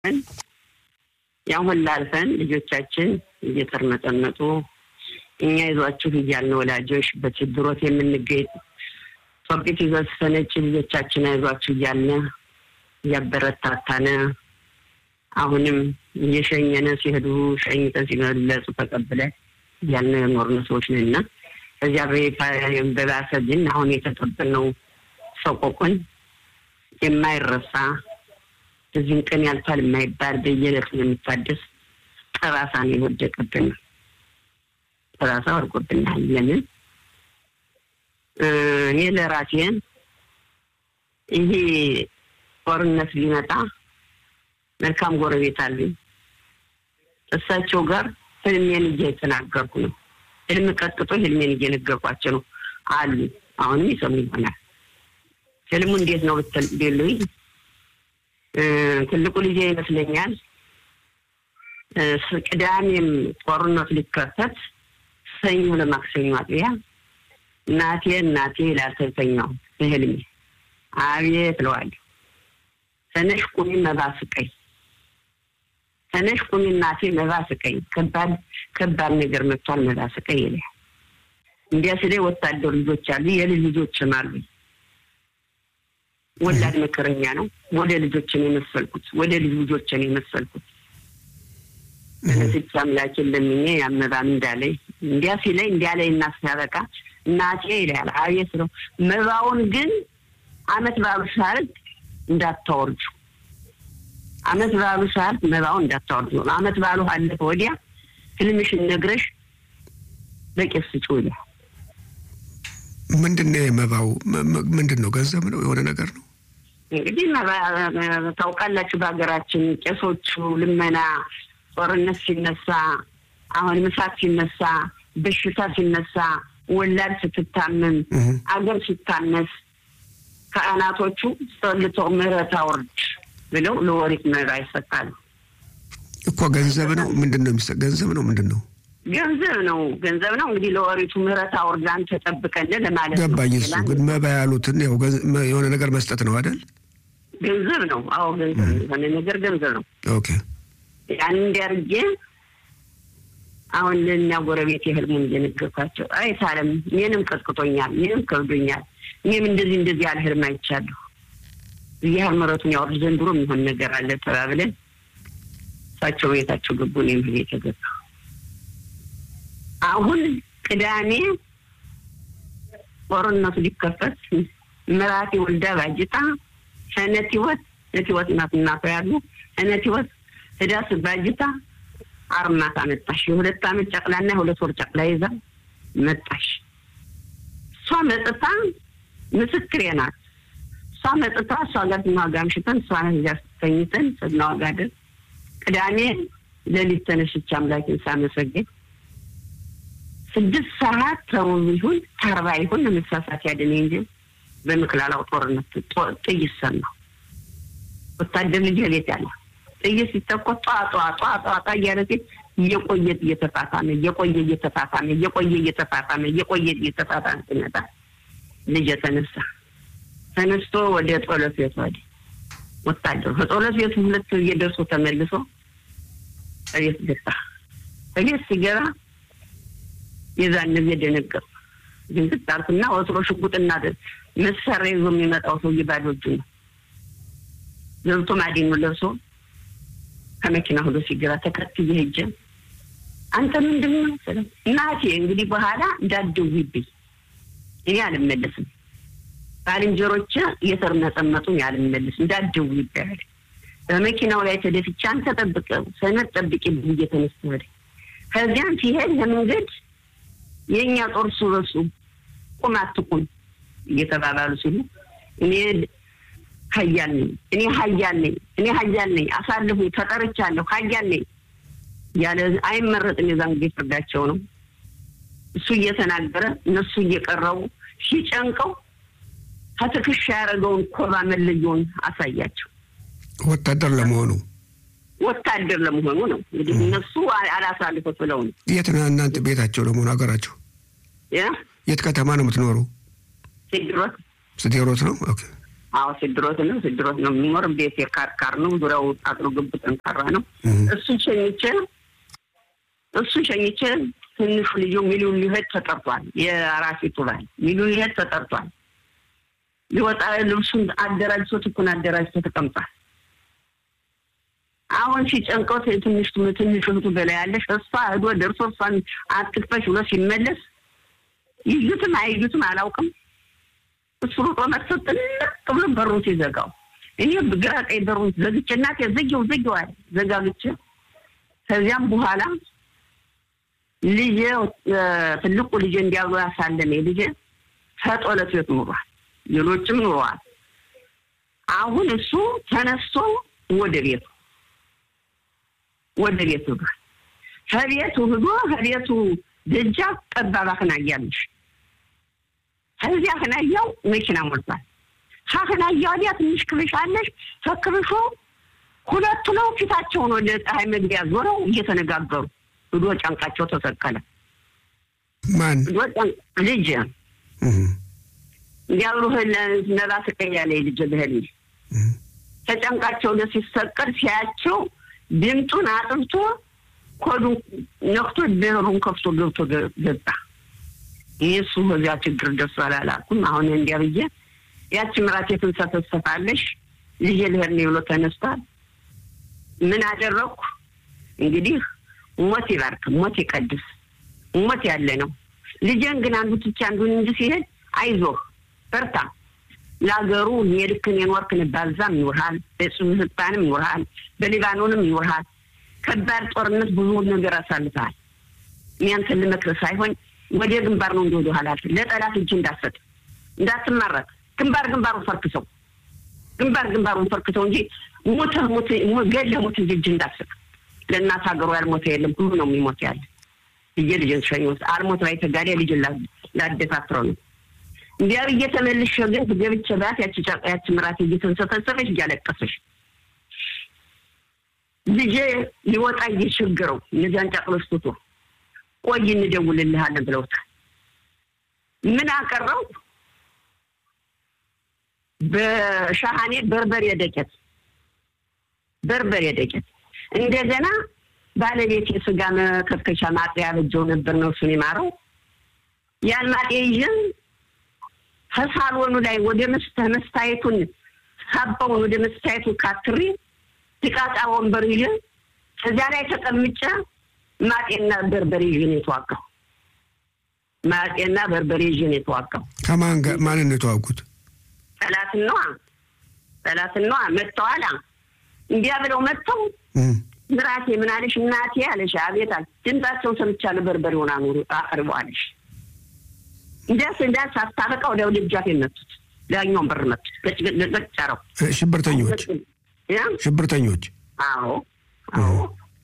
ያን ሁላ አልፈን ልጆቻችን እየተርመጠመጡ እኛ ይዟችሁ እያልን ወላጆች በችግሮት የምንገኝ ጦቂት ይዘስፈነች ልጆቻችን አይዟችሁ እያልን እያበረታታነ አሁንም እየሸኘነ ሲሄዱ ሸኝተን ሲመለሱ ተቀብለን እያልን የኖርን ሰዎች ነንና ከዚያ በባሰ ግን አሁን የተቀበልነው ሰቆቁን የማይረሳ እዚህም ቀን ያልፋል የማይባል በየዕለቱ የሚታደስ ጠባሳ ነው የወደቀብን። ጠባሳ ወድቆብናል። ለምን እኔ ለራሴን ይሄ ጦርነት ሊመጣ መልካም ጎረቤት አሉኝ። እሳቸው ጋር ህልሜን እየተናገርኩ ነው። ህልም ቀጥቶ ህልሜን እየነገርኳቸው ነው አሉ። አሁንም ይሰሙ ይሆናል። ህልሙ እንዴት ነው ብትሉኝ ትልቁ ልጄ ይመስለኛል ቅዳሜም ጦርነት ሊከፈት ሰኞ ለማክሰኞ አጥቢያ እናቴ እናቴ ላልተተኛው በህልሜ አቤት እለዋለሁ። ተነሽ ቁሚ መባ ስቀኝ፣ ተነሽ ቁሚ እናቴ መባ ስቀኝ፣ ከባድ ከባድ ነገር መጥቷል መባ ስቀኝ ይላል። እንዲያ ስለ ወታደር ልጆች አሉ፣ የልጅ ልጆችም አሉ። ወላድ መከረኛ ነው። ወደ ልጆችን የመሰልኩት ወደ ልጅ ልጆችን የመሰልኩት ስቻ አምላኬን ለምኜ ያመባም እንዳለኝ እንዲያ ሲለኝ እንዲያ ላይ እና ሲያበቃ እናቴ ይላል አቤት ነው። መባውን ግን አመት ባሉ ሳርግ እንዳታወርጁ፣ አመት ባሉ ሳርግ መባውን እንዳታወርጁ። አመት ባሉ አለፈ ወዲያ ህልምሽን ነግረሽ በቄስ ስጪው ይላል። ምንድን ነው የመባው? ምንድን ነው? ገንዘብ ነው? የሆነ ነገር ነው? እንግዲህ ታውቃላችሁ፣ በሀገራችን ቄሶቹ ልመና፣ ጦርነት ሲነሳ፣ አሁን ምሳት ሲነሳ፣ በሽታ ሲነሳ፣ ወላድ ስትታመም፣ አገር ሲታነስ ካህናቶቹ ጸልተው ምሕረት አውርድ ብለው ለወሪት መባ ይሰጣሉ እኮ። ገንዘብ ነው? ምንድን ነው የሚሰጥ? ገንዘብ ነው? ምንድን ነው? ገንዘብ ነው። ገንዘብ ነው እንግዲህ ለወሪቱ ምህረት አውርድ አንተ ጠብቀን ለማለት ነው። ገባኝ። እሱ ግን መባ ያሉትን ያው የሆነ ነገር መስጠት ነው አይደል? ገንዘብ ነው። አዎ ገንዘብ ነው። የሆነ ነገር ገንዘብ ነው። ኦኬ። ያን እንዲያርጌ አሁን ለእኛ ጎረቤት የህልሙን እየነገርኳቸው አይታለም እኔንም ቀጥቅጦኛል፣ እኔንም ከብዶኛል፣ እኔም እንደዚህ እንደዚህ ያለ ህልም አይቻለሁ። እግዚአብሔር ምሕረቱን ያወርድ ዘንድሮ የሚሆን ነገር አለ ተባብለን እሳቸው ቤታቸው ገቡ፣ እኔም ቤት ገባ። አሁን ቅዳሜ ጦርነቱ ሊከፈት ምራቴ ወልዳ ባጅታ ሰነት ህይወት ነት ህይወት እናት እናቷ ያሉ ሰነት ህይወት ህዳስ ባጅታ አርማት አመጣሽ። የሁለት አመት ጨቅላና የሁለት ወር ጨቅላ ይዛ መጣሽ። እሷ መጥታ ምስክሬ ናት። እሷ መጥታ እሷ ጋር ስናዋጋ አምሽተን እሷ ጋ ተኝተን ስናዋጋ ድረስ ቅዳሜ ሌሊት ተነስቼ አምላኬን ሳመሰግን ስድስት ሰዓት ተሩብ ይሁን ተርባ ይሁን ለመሳሳት ያድን እንጂ በምክላላው ጦርነት ጥይት ሰማሁ። ወታደር ልጅ ቤት ያለ ጥይት ሲተኮስ ጧ ጧ ጧ ጧ ጧ እያለ ሲል እየቆየ እየተፋፋመ እየቆየ እየተፋፋመ እየቆየ እየተፋፋመ እየቆየ እየተፋፋመ ሲመጣ ልጅ ተነሳ። ተነስቶ ወደ ጸሎት ቤት ወደ ወታደሩ ከጸሎት ቤቱ ሁለት እየደርሶ ተመልሶ እቤት ገባ። እቤት ሲገባ የዛን ጊዜ ደነገጥኩ። ድንግጥ አልኩና ወትሮ ሽጉጥና መሳሪያ ይዞ የሚመጣው ሰውዬ ባዶ እጁን ነው። ገብቶ ማዲኑ ለብሶ ከመኪና ሁሉ ሲገባ ተከትዬ ሄጄ አንተ ምንድን ነው ስለው እናቴ እንግዲህ በኋላ እንዳትደውይብኝ እኔ አልመለስም፣ ባልንጀሮቼ እየተርመጠመጡኝ አልመለስም፣ እንዳትደውይብኝ አለ። በመኪናው ላይ ተደፍቼ አንተ ጠብቀው ሰነድ ጠብቂ ብዬ ተነስቶ ሄደ። ከዚያም ሲሄድ ለመንገድ የእኛ ጦር እሱ በሱ ቁም አትቁም እየተባባሉ ሲሉ እኔ ሀያል ነኝ እኔ ሀያል ነኝ እኔ ሀያል ነኝ አሳልፉ ተጠርቻለሁ ሀያል ነኝ ያለ አይመረጥም። የዛን ጊዜ ፍርዳቸው ነው። እሱ እየተናገረ እነሱ እየቀረቡ ሲጨንቀው ከትከሻ ያደረገውን ኮባ መለየውን አሳያቸው። ወታደር ለመሆኑ ወታደር ለመሆኑ ነው እንግዲህ እነሱ አላሳልፈት ብለው ነው። የት ነው እናንተ ቤታቸው ለመሆኑ ሀገራቸው? የት ከተማ ነው የምትኖሩ? ስድሮት ስቴሮት ነው። ኦኬ አዎ ስድሮት ነው ስድሮት ነው የሚኖር ቤት የካርካር ነው ዙሪያው አጥሮ ግብ ጠንካራ ነው እሱ ሸኝቼ እሱ ሸኝቼ ትንሹ ልዩ ሚሊዮን ሊሄድ ተጠርቷል የአራፊቱ ባል ሚሊዮን ሊሄድ ተጠርቷል ሊወጣ ልብሱን አደራጅቶ ትኩን አደራጅቶ ተቀምጧል አሁን ሲጨንቀው ትንሽ ትንሽ እህቱ በላይ ያለሽ እሷ ሄዶ ደርሶ እሷን አትክፈሽ ብሎ ሲመለስ ይዩትም አይዩትም አላውቅም እሱ ሩጦ መጥቶ ጥልቅ ብሎ በሩን ሲዘጋው እኔ ግራ ቀኝ በሩን ዘግቼ እናቴ ዘጊው ዘጊው አለ ዘጋግቼ ከዚያም በኋላ ልጄ ትልቁ ልጄ እንዲያሉ ያሳለመ ልጄ ከጦለት ቤት ኑሯል ሌሎችም ኑረዋል አሁን እሱ ተነስቶ ወደ ቤቱ ወደ ቤቱ ሄዷል ከቤቱ ሂዶ ከቤቱ ደጃፍ ጠባብ አክናያለሽ ከዚያ አክናያው መኪና ሞልቷል ከአክናያ ወዲያ ትንሽ ክብሽ አለሽ ከክብሾ ሁለቱ ነው ፊታቸውን ወደ ፀሐይ መግቢያ ዞረው እየተነጋገሩ ሂዶ ጫንቃቸው ተሰቀለ ማን ልጅ እንዲያብሩ ነባ ስቀያለ ልጅ ብህል ተጨንቃቸው ደ ሲሰቀል ሲያቸው ድምጡን አጥብቶ ኮዱን ነክቶ በሩን ከፍቶ ገብቶ ገባ። ይህ እሱ በዚያ ችግር ደርሶ አላላኩም። አሁን እንዲያ ብዬ ያቺ ምራት የትንሰፈሰፋለሽ ልጄ ልሄድ ነው ብሎ ተነስቷል። ምን አደረግኩ እንግዲህ ሞት ይባርክ፣ ሞት ይቀድስ፣ ሞት ያለ ነው። ልጄን ግን አንዱ ትቼ አንዱን እንጂ ሲሄድ አይዞህ በርታ ለሀገሩ የልክን የኖርክን ባልዛም ይኖርሃል፣ በሱልጣንም ይኖርሃል፣ በሊባኖንም ይኖርሃል። ከባድ ጦርነት ብዙ ነገር አሳልፈሃል። እኛንተን ልመክር ሳይሆን ወደ ግንባር ነው እንደወደ ኋላ ለጠላት እጅ እንዳሰጥ እንዳትማረክ፣ ግንባር ግንባሩን ፈርክሰው፣ ግንባር ግንባሩን ፈርክሰው እንጂ ሞተ ሞተ ገለ ሞት እንጂ እጅ እንዳሰጥ። ለእናት ሀገሩ ያልሞተ የለም ሁሉ ነው የሚሞት ያለ ብዬ ልጅን ሸኞት አልሞት ላይ ተጋዴ ልጅን ላደፋፍረው ነው እንዲያ ብዬ ተመልሼ ግን ገብቼ ባት ያቺ ያቺ ምራት እየተንሰፈሰፈች እያለቀሰች ልጄ ሊወጣ እየቸገረው እነዚያን ጫቅሎች ትቶ ቆይ እንደውልልሃለን ብለውታል። ምን አቀረው? በሻሃኔ በርበሬ ደቄት በርበሬ ደቄት እንደገና ባለቤት የስጋ መከትከሻ ማጥያ ያበጀው ነበር ነው እሱን የማረው ያን ማጥያ ይዤን ከሳሎኑ ላይ ወደ መስተ መስታየቱን ሳባውን ወደ መስታየቱ ካትሪ ትቃጣ ወንበር ይዤ ከዚያ ላይ ተቀምጬ ማጤና በርበሬ ይዤ ነው የተዋጋው። ማጤና በርበሬ ይዤ ነው የተዋጋው። ከማን ጋር ማንን ነው የተዋጉት? ጠላትን ነዋ ጠላትን ነዋ። መጥተዋላ እንዲያ ብለው መጥተው ምራቴ ምን አለሽ እናቴ አለሽ። አቤት አለ። ድምጻቸውን ሰምቻለሁ። በርበሬውን አኑሩ አቅርበዋለሽ እንዳስ እንዳስ አስታበቃ ወደ ደጃፍ የመቱት ዳኛውን በር መቱት። ገጭ ጫረው ሽብርተኞች ሽብርተኞች። አዎ አዎ፣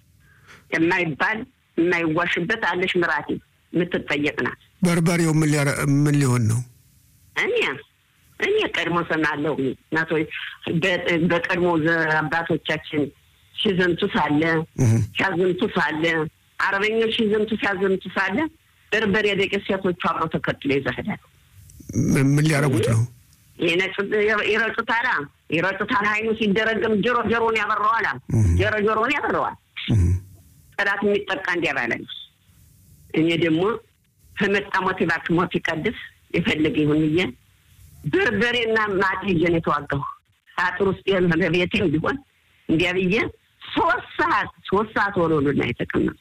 የማይባል የማይዋሽበት አለሽ ምራቴ የምትጠየቅ ናት። በርበሬው ምን ሊሆን ነው? እኔ እኔ ቀድሞ ሰማለሁ እናቶ በቀድሞ አባቶቻችን ሲዘምቱ ሳለ ሲያዘምቱ ሳለ አረበኞች ሲዘምቱ ሲያዘምቱ ሳለ በርበሬ ደቂቅ ሴቶቹ አብረው ተከትሎ ይዘህዳል። ምን ሊያደርጉት ነው? ይረጩታል ይረጩታል። ሀይኑ ሲደረግም ጆሮ ጆሮን ያበረዋል። ጆሮ ጆሮን ያበረዋል። ጠላት የሚጠቃ እንዲያባላል። እኔ ደግሞ ከመጣ ሞት እባክህ ሞት ይቀድስ የፈለገ ይሁን ብዬ በርበሬና ማት ይዤ ነው የተዋጋሁ። አጥር ውስጥ ቤቴም ቢሆን እንዲያ ብዬ ሶስት ሰዓት ሶስት ሰዓት ወሎሉና የተቀመጡ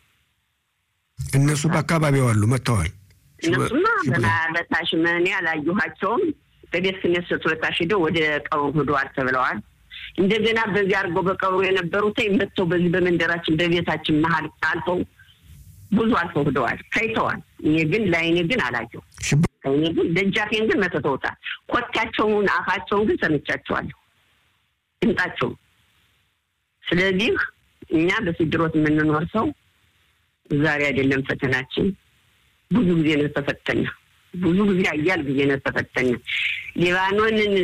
እነሱ በአካባቢው አሉ መጥተዋል። እነሱማ በታሽ እኔ አላየኋቸውም። በቤት ክነት ስለታሽ ሄደው ወደ ቀብሩ ሄደዋል ተብለዋል። እንደገና በዚህ አድርገው በቀብሩ የነበሩት መጥተው በዚህ በመንደራችን በቤታችን መሀል አልፈው ብዙ አልፈው ሄደዋል፣ ታይተዋል። እኔ ግን ለአይኔ ግን አላየሁ። እኔ ግን ደጃፌን ግን መተተውታል። ኮታቸውን አፋቸውን ግን ሰምቻቸዋለሁ፣ ድምጣቸውን። ስለዚህ እኛ በስድሮት የምንኖር ሰው ዛሬ አይደለም ፈተናችን፣ ብዙ ጊዜ ነው ተፈተነ። ብዙ ጊዜ አያል ጊዜ ነው ተፈተነ። ሊባኖንን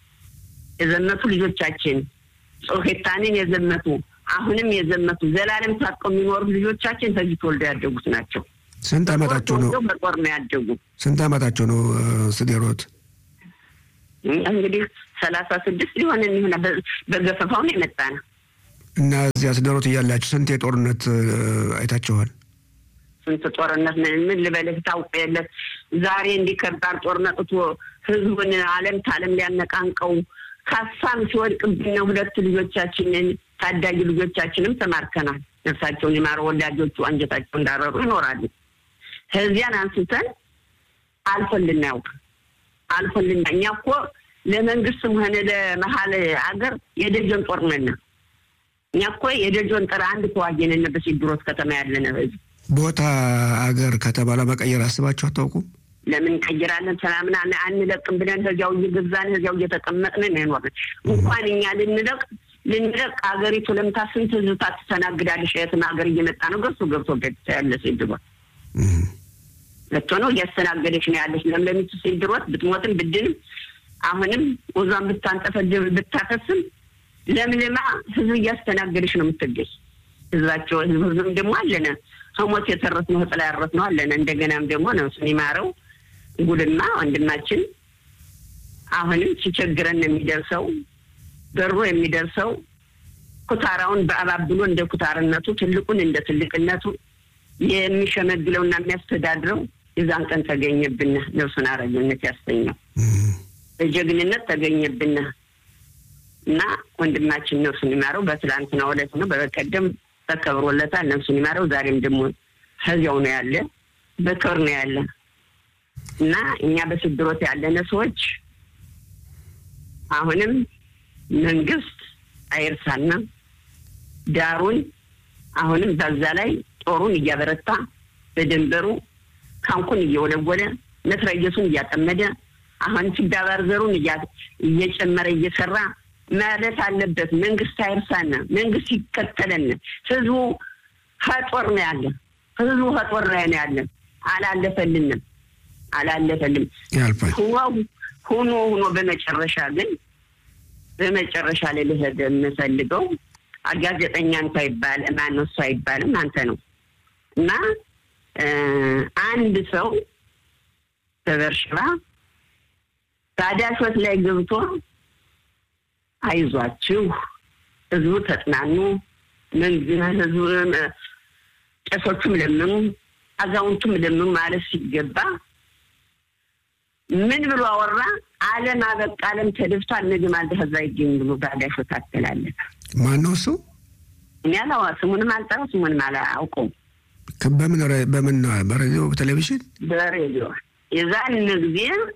የዘመቱ ልጆቻችን ጾሄታንን የዘመቱ አሁንም የዘመቱ ዘላለም ታጥቀው የሚኖሩ ልጆቻችን ከዚህ ተወልደው ያደጉት ናቸው። ስንት ዓመታቸው ነው? በጦር ነው ያደጉ። ስንት ዓመታቸው ነው? ስዴሮት እንግዲህ ሰላሳ ስድስት ሊሆን የሚሆነ በገፈፋው ነው የመጣ ነው እና እዚያ ስደሮት እያላችሁ ስንት የጦርነት አይታችኋል? ስንት ጦርነት ምን ልበልህ ታውቅ የለት ዛሬ እንዲህ ከባድ ጦርነት እቶ ህዝቡን አለም ታለም ሊያነቃንቀው ካሳም ሲወድቅብን ሁለት ልጆቻችንን ታዳጊ ልጆቻችንም ተማርከናል። ነፍሳቸውን የማረ ወላጆቹ አንጀታቸው እንዳረሩ ይኖራሉ። ከዚያን አንስተን አልፎልን ያውቅ አልፎልን እኛ እኮ ለመንግስትም ሆነ ለመሀል ሀገር የደጀን ጦር ነን። እኛ እኮ የደጀን ጦር አንድ ተዋጊ ነን። በሲድሮት ከተማ ያለን ህዝብ ቦታ አገር ከተባለ መቀየር አስባችሁ አታውቁም? ለምን እንቀይራለን? ሰላምና አንለቅም ብለን እዚያው እየገዛን እዚያው እየተቀመጥን ነው የኖርን። እንኳን እኛ ልንለቅ ልንለቅ ሀገሪቱ ለምታ ስንት ህዝብ ታስተናግዳለሽ? የትም ሀገር እየመጣ ነው ገብቶ ገብቶ ገብቶ ያለ ሲድሮት መጥቶ ነው እያስተናገደች ነው ያለች። ለምለሚቱ ሲድሮት ብትሞትም ብድንም አሁንም ወዟን ብታንጠፈድብ ብታፈስም ለምልማ ህዝብ እያስተናገደች ነው የምትገኝ። ህዝባቸው ህዝብ ህዝብም ደግሞ አለነ ከሞት የተረፍ ነው ህጥላ ያረፍ ነው አለነ። እንደገናም ደግሞ ነፍሱን ይማረው ጉልማ ወንድማችን አሁንም ሲቸግረን የሚደርሰው በሮ የሚደርሰው ኩታራውን በአባብሎ እንደ ኩታርነቱ ትልቁን እንደ ትልቅነቱ የሚሸመግለውና የሚያስተዳድረው የዛን ቀን ተገኘብን። ነፍሱን አረግነት ያስተኛው በጀግንነት ተገኘብን እና ወንድማችን ነፍሱን ይማረው በትላንትና ዕለት ነው በበቀደም ተከብሮለታል። ነፍሱን ይማረው። ዛሬም ደግሞ ከዚያው ነው ያለ በክብር ነው ያለ እና እኛ በስድሮት ያለነ ሰዎች አሁንም መንግስት አይርሳና ዳሩን አሁንም በዛ ላይ ጦሩን እያበረታ በድንበሩ ካንኩን እየወለወለ መትረየሱን እያጠመደ አሁን ሲዳባር ዘሩን እየጨመረ እየሰራ ማለት አለበት። መንግስት አይርሳና መንግስት ይከተለን። ህዝቡ ከጦር ነው ያለ ህዝቡ ከጦር ላይ ነው ያለ። አላለፈልንም አላለፈልም ሁኖ ሁኖ በመጨረሻ ግን በመጨረሻ ላይ ልሄድ የምፈልገው ጋዜጠኛ እንኳ ይባል ማነው እሱ አይባልም አንተ ነው እና አንድ ሰው በበርሽባ ታዳሾት ላይ ገብቶ አይዟችሁ ህዝቡ ተጽናኑ፣ ህዝቡ ቄሶቹም ለምኑ፣ አዛውንቱም ለምኑ ማለት ሲገባ ምን ብሎ አወራ? ዓለም አበቃ፣ ዓለም ተደፍቷል፣ ነገ ማልደ ህዛ ይገኝ ብሎ ታዳሾት አስተላለፈ። ማነው እሱ? እኔ አላዋ ስሙንም አልጠራው ስሙንም አላውቀውም። በምን በምን በሬዲዮ በቴሌቪዥን በሬዲዮ የዛን ጊዜ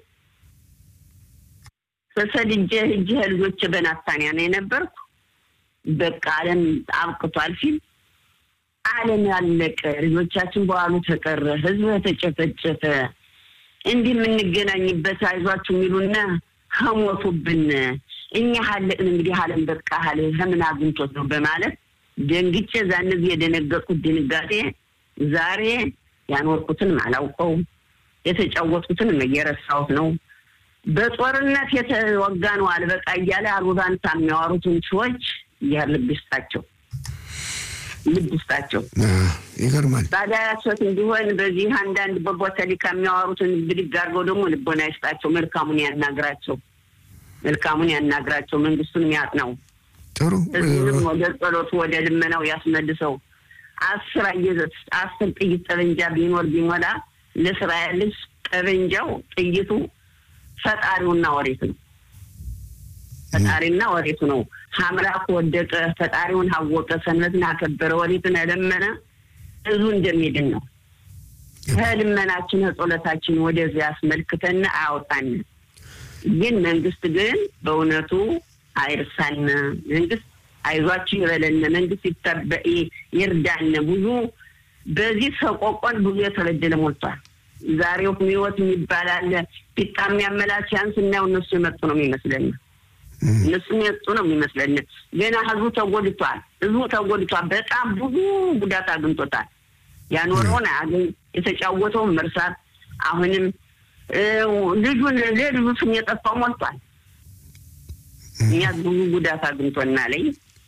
ተሰድጄ ሂጅ ልጆች በናታንያ ነው የነበርኩ። በቃ ዓለም አብቅቷል ሲል ዓለም ያለቀ ልጆቻችን በኋሉ ተቀረ፣ ህዝብ ተጨፈጨፈ፣ እንዲህ የምንገናኝበት አይዟችሁ የሚሉና ከሞቱብን እኛ ሀለቅን እንግዲህ ዓለም በቃ ሀለ ከምን አግኝቶት ነው በማለት ደንግጬ ዛን ጊዜ የደነገጥኩት ድንጋጤ ዛሬ ያኖርኩትንም አላውቀው የተጫወትኩትንም እየረሳሁት ነው። በጦርነት የተወጋ ነው አልበቃ እያለ አሉባንታ የሚያወሩትን ሰዎች ልብ ይስጣቸው፣ ልብ ይስጣቸው። ይገርማል። ታዲያ ያሶት እንዲሆን በዚህ አንዳንድ በቦተሊካ የሚያወሩትን ብድግ አድርገው ደግሞ ልቦና ይስጣቸው፣ መልካሙን ያናግራቸው፣ መልካሙን ያናግራቸው፣ መንግስቱን ያጥናው፣ ጥሩ ህዝቡንም ወደ ጸሎቱ ወደ ልመናው ያስመልሰው። አስር አስር ጥይት ጠበንጃ ቢኖር ቢሞላ ለእስራኤል ልጅ ጠበንጃው ጥይቱ ፈጣሪውና ወሬቱ ነው። ፈጣሪና ወሬቱ ነው። አምላክ ወደቀ፣ ፈጣሪውን አወቀ፣ ሰንበትን አከበረ፣ ወሬትን ለመነ፣ ህዝቡ እንደሚድን ነው። ከልመናችን ከጸሎታችን ወደዚያ ያስመልክተን አያውጣን። ግን መንግስት ግን በእውነቱ አይርሳን። መንግስት አይዟችሁ ይበለን። መንግስት ይርዳን። ብዙ በዚህ ሰቆቆን ብዙ የተበደለ ሞልቷል። ዛሬው ህይወት የሚባል አለ። ፊጣ የሚያመላች ያን ስናየው እነሱ የመጡ ነው የሚመስለን እነሱ የመጡ ነው የሚመስለን። ገና ህዝቡ ተጎድቷል። ህዝቡ ተጎድቷል። በጣም ብዙ ጉዳት አግኝቶታል። ያኖረውን አያገኝ የተጫወተውን መርሳት አሁንም ልጁን ለልጁ ስም የጠፋው ሞልቷል። እኛ ብዙ ጉዳት አግኝቶናለኝ።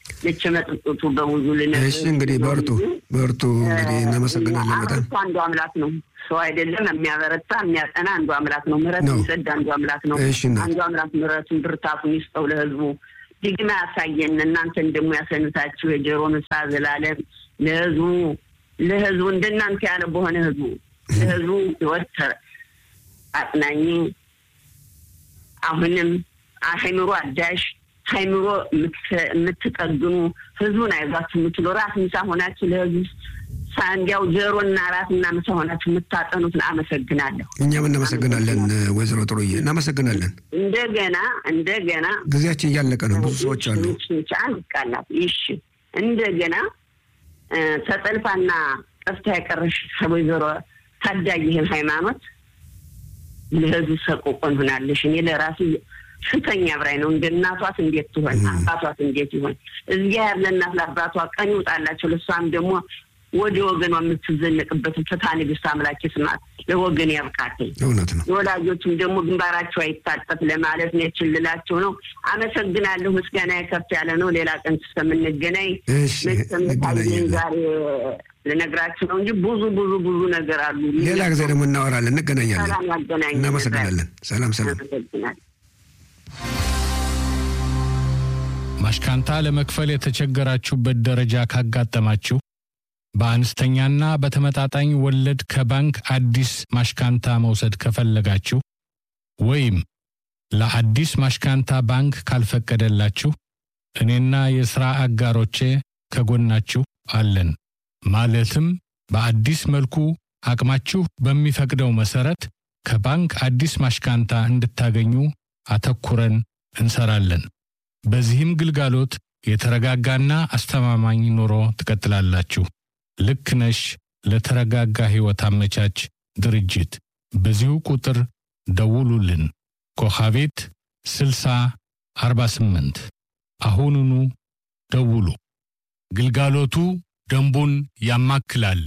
ልች መጥጡቱ በብዙ ልነግርህ እሺ እንግዲህ በርቱ በርቱ። እንግዲህ እናመሰግናለን በጣም አበርቱ አንዱ አምላክ ነው። ሰው አይደለም የሚያበረታ የሚያጠና አንዱ አምላክ ነው። ምሕረት ነው። የሚሰድ አንዱ አምላክ ነው። እሺ እናት። አንዱ አምላክ ምሕረቱን ብርታቱን ይስጠው ለህዝቡ ድግማ ያሳየን። እናንተን ደግሞ ያሰንታችሁ የጆሮ ንሳ ዘላለም ለህዝቡ ለህዝቡ እንደናንተ ያለ በሆነ ህዝቡ ለህዝቡ ህይወት ተ- አጽናኝ አሁንም አይምሮ አዳሽ አይምሮ የምትሰ- የምትጠግኑ ህዝቡን አይዟችሁ የምትሉ ራስ ምሳ ሆናችሁ ለህዝቡ ሳ- እንዲያው ጆሮና ራስና ምሳ ሆናችሁ የምታጠኑትን አመሰግናለሁ። እኛም እናመሰግናለን ወይዘሮ ጥሩዬ እናመሰግናለን። እንደገና እንደገና ጊዜያችን እያለቀ ነው። ብዙ ሰዎች አሉ። አንድ ቃላት ይሽ እንደገና እ፣ ተጠልፋና ጠፍታ የቀረሽ ወይዘሮ ታዳጊ ይህን ሃይማኖት ለህዝብ ሰቆቆን ሆናለሽ። እኔ ለራሱ ስተኛ ብራይ ነው እንደ እናቷት እንዴት ትሆን አባቷት እንዴት ይሆን እዚያ ያለ እናት ለአባቷ ቀን ይውጣላቸው። ለእሷም ደግሞ ወደ ወገኗ የምትዘነቅበትን ፍትሐ ንግሥት አምላክ ስማት ለወገን ያብቃትኝ። እውነት ነው። የወላጆችም ደግሞ ግንባራቸው አይታጠፍ ለማለት ነው የችልላቸው ነው። አመሰግናለሁ። ምስጋና ከፍ ያለ ነው። ሌላ ቀን እስከምንገናኝ እሺ መሰምታየን እንገናኛለን። ዛሬ ልነግራችሁ ነው እንጂ ብዙ ብዙ ብዙ ነገር አሉ። ሌላ ጊዜ ደግሞ እናወራለን፣ እንገናኛለን። ሰላም ያገናኝ። እናመሰግናለን። ሰላም ሰላም። አመሰግናለሁ። ማሽካንታ ለመክፈል የተቸገራችሁበት ደረጃ ካጋጠማችሁ በአነስተኛና በተመጣጣኝ ወለድ ከባንክ አዲስ ማሽካንታ መውሰድ ከፈለጋችሁ ወይም ለአዲስ ማሽካንታ ባንክ ካልፈቀደላችሁ እኔና የሥራ አጋሮቼ ከጎናችሁ አለን። ማለትም በአዲስ መልኩ አቅማችሁ በሚፈቅደው መሠረት ከባንክ አዲስ ማሽካንታ እንድታገኙ አተኩረን እንሰራለን። በዚህም ግልጋሎት የተረጋጋና አስተማማኝ ኑሮ ትቀጥላላችሁ። ልክ ነሽ ለተረጋጋ ሕይወት አመቻች ድርጅት በዚሁ ቁጥር ደውሉልን። ኮኻቤት 60 48 አሁኑኑ ደውሉ። ግልጋሎቱ ደንቡን ያማክላል።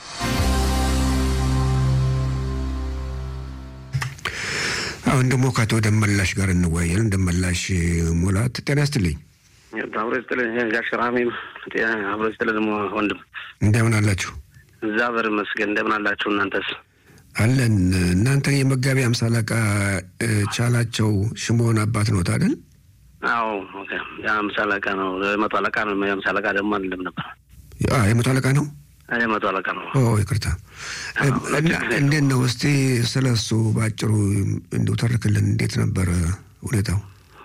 አሁን ደግሞ ከአቶ ደመላሽ ጋር እንወያያለን። ደመላሽ ሙላት ጤና ይስጥልኝ። አብሮ ስጥልን ጋሽ ራሜም አብሮ ስጥልን ደግሞ ወንድም እንደምን አላችሁ? እግዚአብሔር ይመስገን። እንደምን አላችሁ እናንተስ? አለን። እናንተ የመጋቢ አምሳ አለቃ እ፣ ቻላቸው ሽሞን አባት ነው አይደል? አዎ ኦኬ። የአምሳ አለቃ ነው የመቶ አለቃ ነው። የአምሳ አለቃ ደግሞ አይደለም ነበር አ፣ የመቶ አለቃ ነው። የመቶ አለቃ ነው። ኦ ይቅርታ። እ፣ እና እንዴት ነው እስቲ ስለ እሱ በአጭሩ እንዲሁ ተርክልን። እንዴት ነበረ ሁኔታው?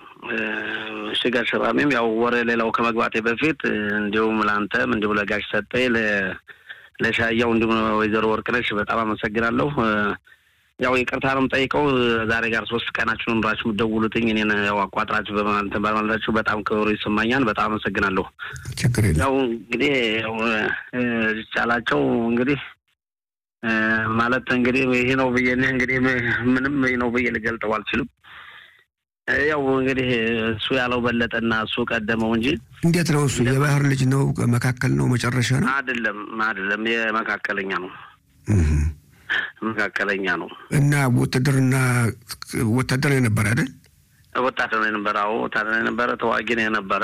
እሺ ጋሽ ራሜም ያው ወሬ ሌላው ከመግባቴ በፊት እንዲሁም ለአንተም እንዲሁም ለጋሽ ሰጠኝ ለ- ለሻያው እንዲሁም ወይዘሮ ወርቅነሽ በጣም አመሰግናለሁ። ያው ይቅርታ ነው የምጠይቀው። ዛሬ ጋር ሶስት ቀናችሁ ኑራችሁ የምትደውሉትኝ እኔን ያው አቋጥራችሁ በማለት በማለታችሁ በጣም ክብሩ ይሰማኛል። በጣም አመሰግናለሁ። ችግር የለም። ያው እንግዲህ ያው እ፣ ቻላቸው እንግዲህ እ፣ ማለት እንግዲህ ይሄ ነው ብዬ እኔ እንግዲህ ምንም ይሄ ነው ብዬ ልገልጠው አልችልም። እ፣ ያው እንግዲህ እሱ ያለው በለጠና እሱ ቀደመው እንጂ እንዴት ነው እሱ? የባህር ልጅ ነው? መካከል ነው? መጨረሻ ነው? አይደለም አይደለም፣ የመካከለኛ ነው እህ። መካከለኛ ነው። እና ውትድርና ወታደር የነበረ አይደል? ወታደር ነው የነበረ። አዎ ወታደር ነው የነበረ። ተዋጊ ነው የነበረ።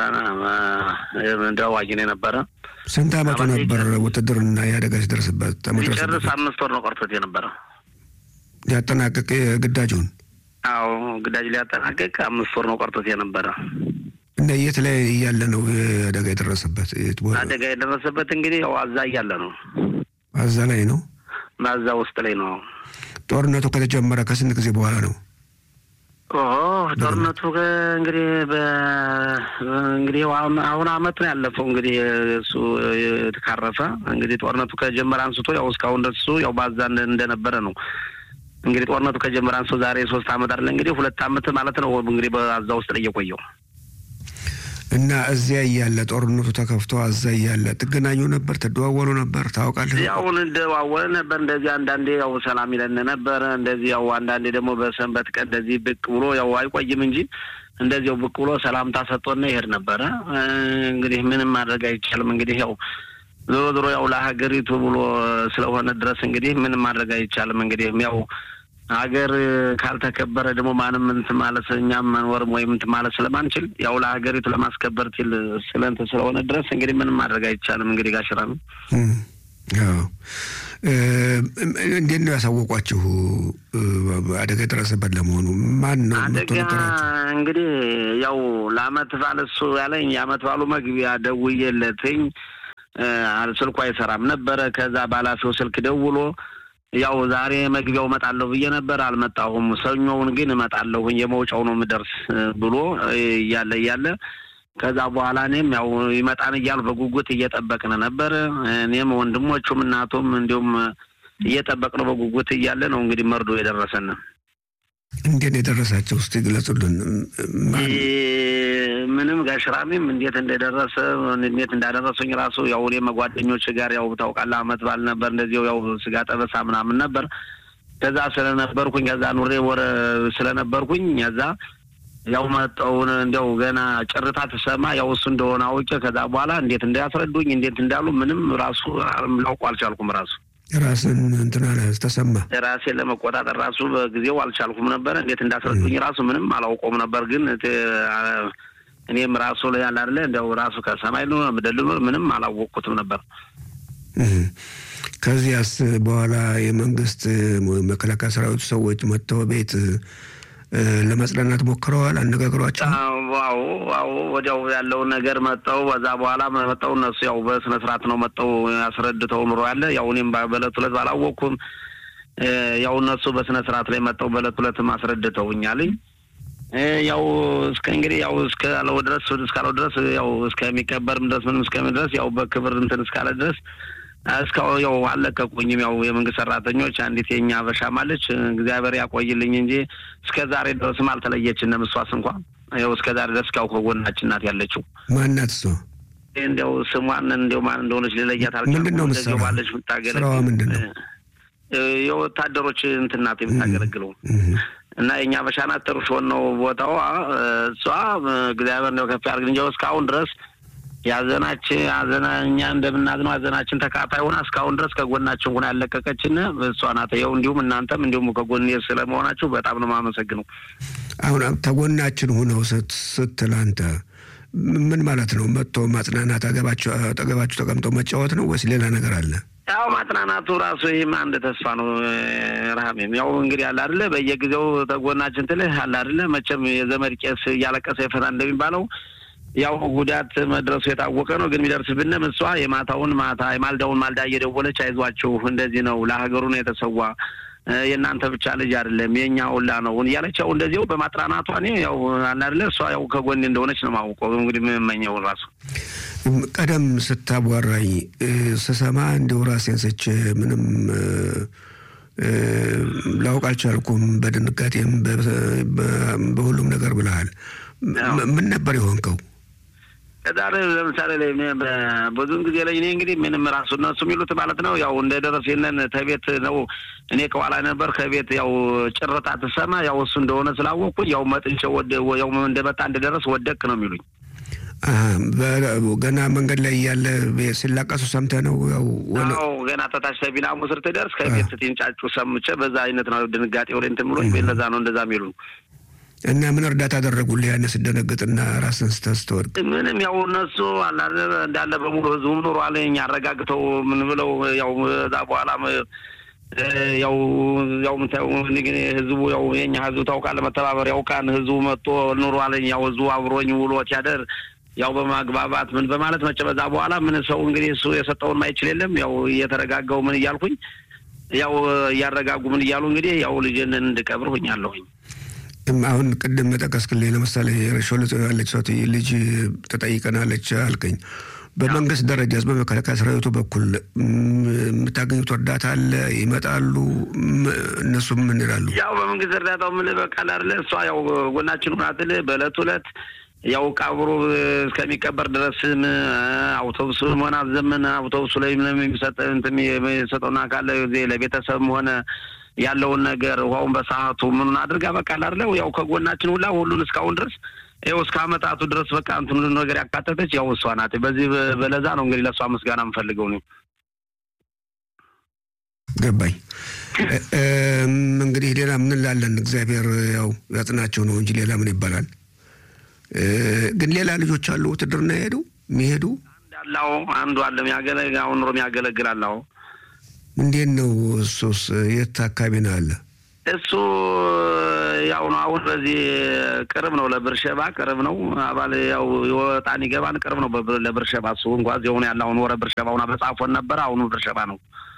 ተዋጊ ነው የነበረ። ስንት አመቱ ነበር ውትድርና የአደጋ ሲደርስበት ሊጨርስ ተመድረስበት አምስት ወር ነው ቀርቶት የነበረ። ሊያጠናቅቅ ግዳጁን አዎ ግዳጅ ሊያጠናቅቅ አምስት ወር ነው ቀርቶት የነበረ። እና የት ላይ እያለ ነው አደጋ የደረሰበት? የት ቦታ? አደጋ የደረሰበት እንግዲህ ያው አዛ እያለ ነው። አዛ ላይ ነው። ማዛ ውስጥ ላይ ነው። ጦርነቱ ከተጀመረ ከስንት ጊዜ በኋላ ነው? ኦ ጦርነቱ እንግዲህ በ- እንግዲህ አሁን አሁን አመት ነው ያለፈው። እንግዲህ እሱ የተካረፈ እንግዲህ ጦርነቱ ከጀመረ አንስቶ ያው እስካሁን ደርሱ ያው ባዛ እንደ- እንደነበረ ነው። እንግዲህ ጦርነቱ ከጀመረ አንስቶ ዛሬ ሶስት አመት አይደለ እንግዲህ ሁለት አመት ማለት ነው እንግዲህ በአዛ ውስጥ ላይ የቆየው። እና እዚያ እያለ ጦርነቱ ተከፍቶ አዛ እያለ ትገናኙ ነበር? ትደዋወሉ ነበር? ታውቃለህ? ያው እንደዋወለ ነበር። እንደዚህ አንዳንዴ ያው ሰላም ይለን ነበረ። እንደዚህ ያው አንዳንዴ ደግሞ በሰንበት ቀን እንደዚህ ብቅ ብሎ ያው አይቆይም እንጂ እንደዚያው ብቅ ብሎ ሰላምታ ሰጥቶና ይሄድ ነበረ። እ፣ እንግዲህ ምንም ማድረግ አይቻልም። እንግዲህ ያው ዞሮ ዞሮ ያው ለሀገሪቱ ብሎ ስለሆነ ድረስ እንግዲህ ምንም ማድረግ አይቻልም። እንግዲህ ያው ሀገር ካልተከበረ ደግሞ ማንም እንትን ማለት እኛም መኖርም ወይም እንትን ማለት ስለማንችል ያው ለሀገሪቱ ለማስከበር ሲል ስለንት ስለሆነ ድረስ እንግዲህ ምንም ማድረግ አይቻልም። እንግዲህ ጋሽራ ነው እንዴት ነው ያሳወቋችሁ? አደጋ የደረሰበት ለመሆኑ ማን ነው? አደጋ እንግዲህ ያው ለአመት ባል እሱ ያለኝ የአመት ባሉ መግቢያ ደውዬለትኝ ስልኩ አይሰራም ነበረ። ከዛ ባላፊው ስልክ ደውሎ ያው ዛሬ መግቢያው እመጣለሁ ብዬ ነበር፣ አልመጣሁም። ሰኞውን ግን እመጣለሁኝ የመውጫው ነው የምደርስ ብሎ እያለ እያለ ከዛ በኋላ እኔም ያው ይመጣን እያሉ በጉጉት እየጠበቅን ነበር። እኔም ወንድሞቹም እናቱም እንዲሁም እየጠበቅነው በጉጉት እያለ ነው እንግዲህ መርዶ የደረሰን። እንዴት ነው የደረሳቸው? ውስጥ ይግለጹልን። ምንም ጋሽራሚም እንዴት እንደደረሰ እንዴት እንዳደረሱኝ ራሱ ያው እኔም ጓደኞች ጋር ያው ታውቃለህ፣ አመት ባል ነበር እንደዚው ያው ስጋ ጠበሳ ምናምን ነበር። ከዛ ስለነበርኩኝ ከዛ ኑሬ ወረ ስለነበርኩኝ ከዛ ያው መጠውን እንዲያው ገና ጭርታ ትሰማ ያው እሱ እንደሆነ አውቄ ከዛ በኋላ እንዴት እንዳያስረዱኝ እንዴት እንዳሉ ምንም ራሱ ላውቁ አልቻልኩም። ራሱ ራስን እንትና ተሰማ ራሴን ለመቆጣጠር ራሱ በጊዜው አልቻልኩም ነበረ። እንዴት እንዳስረዱኝ ራሱ ምንም አላውቀውም ነበር። ግን እኔም ራሱ ላይ ያለ አይደለ እንዲያው ራሱ ከሰማይ ምድል ምንም አላወቅኩትም ነበር። ከዚያስ በኋላ የመንግስት መከላከያ ሰራዊቱ ሰዎች መጥተው ቤት ለመጽናናት ሞክረዋል። አነጋግሯቸው ዋው ዋው ወዲያው ያለውን ነገር መጠው በዛ በኋላ መጠው እነሱ ያው በስነ ስርዓት ነው መጠው ያስረድተው ምሮ ያለ ያው እኔም በእለት ሁለት ባላወቅኩም ያው እነሱ በስነ ስርዓት ላይ መጠው በእለት ሁለትም አስረድተውኛልኝ። ያው እስከ እንግዲህ ያው እስካለው ድረስ እስካለው ድረስ ያው እስከሚቀበርም ድረስ ምንም እስከሚ ድረስ ያው በክብር እንትን እስካለ ድረስ እስካሁን ያው አልለቀቁኝም። ያው የመንግስት ሰራተኞች አንዲት የኛ አበሻም አለች እግዚአብሔር ያቆይልኝ እንጂ እስከ ዛሬ ድረስም አልተለየችንም። እሷስ እንኳ ያው እስከ ዛሬ ድረስ ካው ከጎናችን ናት ያለችው። ማናት እሷ? እንዲያው ስሟን እንዲያው ማን እንደሆነች ልለያት አልቻልኩም። ምንድን ነው እንደዚያው ባለች የምታገለግል ስራዋ ምንድን ነው? የወታደሮች እንትን ናት የምታገለግለው እና የእኛ አበሻ ናት። ጥሩ ሲሆን ነው ቦታዋ። እሷ እግዚአብሔር እንደው ከፍ ያድርግ እንጂ እስካሁን ድረስ ያዘናችን አዘና እኛ እንደምናዝነው አዘናችን ተካፋይ ሆና እስካሁን ድረስ ከጎናችን ሆና ያለቀቀችን እሷ ናት። ይኸው እንዲሁም እናንተም እንዲሁም ከጎን ስለመሆናችሁ በጣም ነው የማመሰግነው። አሁን ተጎናችን ሆነው ስትል አንተ ምን ማለት ነው? መጥቶ ማጽናናት አጠገባችሁ አጠገባችሁ ተቀምጦ መጫወት ነው ወይስ ሌላ ነገር አለ? ያው ማጽናናቱ ራሱ ይህም አንድ ተስፋ ነው። ረሃሜም ያው እንግዲህ አለ አይደለ በየጊዜው ተጎናችን ትልህ አለ አይደለ መቼም የዘመድ ቄስ እያለቀሰ ይፈታ እንደሚባለው ያው ጉዳት መድረሱ የታወቀ ነው። ግን የሚደርስብንም እሷ የማታውን ማታ የማልዳውን ማልዳ እየደወለች አይዟችሁ፣ እንደዚህ ነው ለሀገሩ ነው የተሰዋ የእናንተ ብቻ ልጅ አይደለም የእኛ ሁላ ነው እያለች ያው እንደዚው በማጥራናቷ እኔ ያው አናድለ እሷ ያው ከጎኔ እንደሆነች ነው ማውቀው። እንግዲህ የምመኘው ራሱ ቀደም ስታቧራኝ ስሰማ እንዲሁ ራሴን ስቼ ምንም ላውቅ አልቻልኩም። በድንጋጤም በሁሉም ነገር ብለሃል። ምን ነበር የሆንከው? ከዛሬ ለምሳሌ ላይ ብዙን ጊዜ ላይ እኔ እንግዲህ ምንም ራሱ እነሱ የሚሉት ማለት ነው ያው እንደደረስ የለን ተቤት ነው እኔ ከኋላ ነበር ከቤት ያው ጭርታ ትሰማ ያው እሱ እንደሆነ ስላወቅኩኝ ያው መጥንቼ ያው እንደመጣ እንደደረስ ወደቅ ነው የሚሉኝ። ገና መንገድ ላይ እያለ ሲላቀሱ ሰምተህ ነው? ያው ገና ተታች ሰቢናሙ ስር ትደርስ ከቤት ስትንጫጩ ሰምቼ በዛ አይነት ነው ድንጋጤ ወደ እንትን ብሎኝ ለዛ ነው እንደዛ የሚሉ እና ምን እርዳታ አደረጉልህ? ያን ስደነግጥና ራስን ስተወድቅ ምንም ያው እነሱ እንዳለ በሙሉ ህዝቡም ኑሯል አረጋግተው ምን ብለው ያው እዛ በኋላ ያው ያው ምታየው ግን ህዝቡ ያው የኛ ህዝቡ ታውቃለህ፣ መተባበር ያውቃን ህዝቡ መጥቶ ኑሯለኝ ያው ህዝቡ አብሮኝ ውሎት ያደር ያው በማግባባት ምን በማለት መቼ በዛ በኋላ ምን ሰው እንግዲህ እሱ የሰጠውን ማይችል የለም ያው እየተረጋጋው ምን እያልኩኝ ያው እያረጋጉ ምን እያሉ እንግዲህ ያው ልጅን እንድቀብር ሁኛለሁኝ። አሁን ቅድም መጠቀስክልኝ ለምሳሌ ሾልጾ ያለች ሰው ልጅ ተጠይቀናለች አልከኝ። በመንግስት ደረጃ በመከላከያ ሰራዊቱ በኩል የምታገኙት እርዳታ አለ? ይመጣሉ? እነሱ ምን ይላሉ? ያው በመንግስት እርዳታው ምን በቃል አለ እሷ ያው ጎናችን ሁናትል በእለት ሁለት ያው ቀብሩ እስከሚቀበር ድረስም አውቶቡሱም ሆነ አዘመን አውቶቡሱ ላይ የሚሰጠውና ካለ ለቤተሰብም ሆነ ያለውን ነገር ውሃውን በሰዓቱ ምኑን አድርጋ በቃ ላርለው ያው ከጎናችን ሁላ ሁሉን እስካሁን ድረስ ይኸው እስከ አመጣቱ ድረስ በቃ እንትን ሁሉ ነገር ያካተተች ያው እሷ ናት። በዚህ በለዛ ነው እንግዲህ ለእሷ ምስጋና የምፈልገው ነው። ገባኝ። እንግዲህ ሌላ ምን ላለን እግዚአብሔር ያው ያጽናቸው ነው እንጂ ሌላ ምን ይባላል? ግን ሌላ ልጆች አሉ ውትድርና የሄዱ የሚሄዱ እንዳለው አንዱ አለ የሚያገለግ አሁን ኑሮ የሚያገለግል አለ። እንዴት ነው እሱስ? የት አካባቢ ነው አለ? እሱ ያው ነው አሁን በዚህ ቅርብ ነው ለብርሸባ ቅርብ ነው። አባል ያው ይወጣን ይገባን ቅርብ ነው ለብርሸባ። እሱ እንኳ የሆነ ያለ አሁን ወረ ብርሸባ ሁና በጻፎን ነበረ። አሁኑ ብርሸባ ነው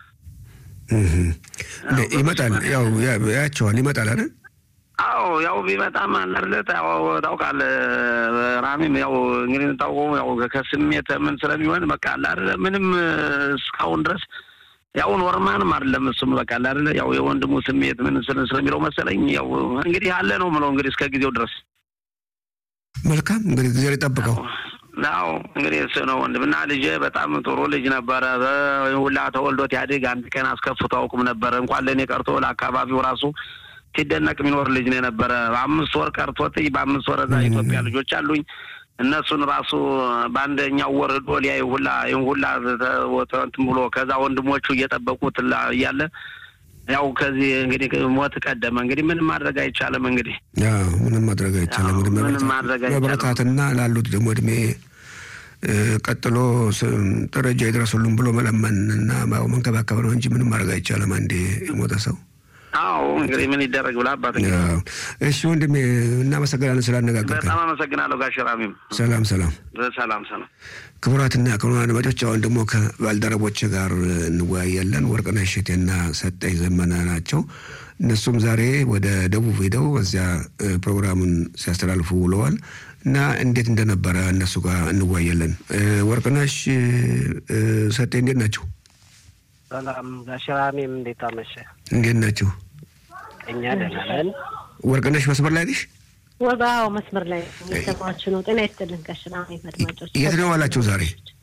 ይመጣል። ያው ያቸዋል ይመጣል አይደል? አዎ ያው ቢመጣም አለርለት ያው ታውቃለህ፣ ራሚም ያው እንግዲህ ታውቀው ያው ከስሜት ምን ስለሚሆን በቃ አለ አይደለ ምንም እስካሁን ድረስ ያው ኖርማንም አይደለም እሱም በቃ አለ አይደለ ያው የወንድሙ ስሜት ምን ስለሚለው መሰለኝ ያው እንግዲህ አለ ነው ምለው እንግዲህ እስከ ጊዜው ድረስ መልካም እንግዲህ ጊዜ ይጠብቀው። አዎ እንግዲህ እሱ ነው ወንድምና ልጄ በጣም ጥሩ ልጅ ነበረ። ሁላ ተወልዶት ያድግ አንድ ቀን አስከፍቶ አውቅም ነበረ እንኳን ለእኔ ቀርቶ ለአካባቢው ራሱ ሲደነቅ የሚኖር ልጅ ነው የነበረ። በአምስት ወር ቀርቶት በአምስት ወር እዛ ኢትዮጵያ ልጆች አሉኝ እነሱን ራሱ በአንደኛው ወር ዶ ሊያይ ሁላ ይህን ሁላ እንትን ብሎ ከዛ ወንድሞቹ እየጠበቁት እያለ ያው ከዚህ እንግዲህ ሞት ቀደመ። እንግዲህ ምንም ማድረግ አይቻልም። እንግዲህ ምንም ማድረግ አይቻልም። ምንም ማድረግ አይቻልም። መበረታትና ላሉት ደግሞ እድሜ ቀጥሎ ደረጃ ይድረሱልን ብሎ መለመን እና መንከባከብ ነው እንጂ ምንም ማድረግ አይቻልም። አንዴ የሞተ ሰው አዎ እንግዲህ ምን ይደረግ ብላ አባት እሺ ወንድሜ እናመሰግናለን ስላነጋገርከን። በጣም አመሰግናለሁ ጋሽ ራሚም። ሰላም ሰላም ሰላም ሰላም። ክቡራትና ክቡራን አድማጮች አሁን ደግሞ ከባልደረቦች ጋር እንወያያለን። ወርቅነሽ እሸቴና ሰጠኝ ዘመነ ናቸው። እነሱም ዛሬ ወደ ደቡብ ሄደው እዚያ ፕሮግራሙን ሲያስተላልፉ ውለዋል እና እንዴት እንደነበረ እነሱ ጋር እንወያያለን። ወርቅነሽ ሰጤ እንዴት ናቸው? ሰላም ጋሽ ራሚም እንዴት አመሸ? እንዴት ናቸው? እኛ ደህና ነን። ወርቅነሽ መስመር ላይ ነሽ? ወባው መስመር ላይ የሰማችሁ ነው። ጤና ይስጥልን ጋሽ ራሚም አድማጮች። የት ነው ዋላችሁ ዛሬ?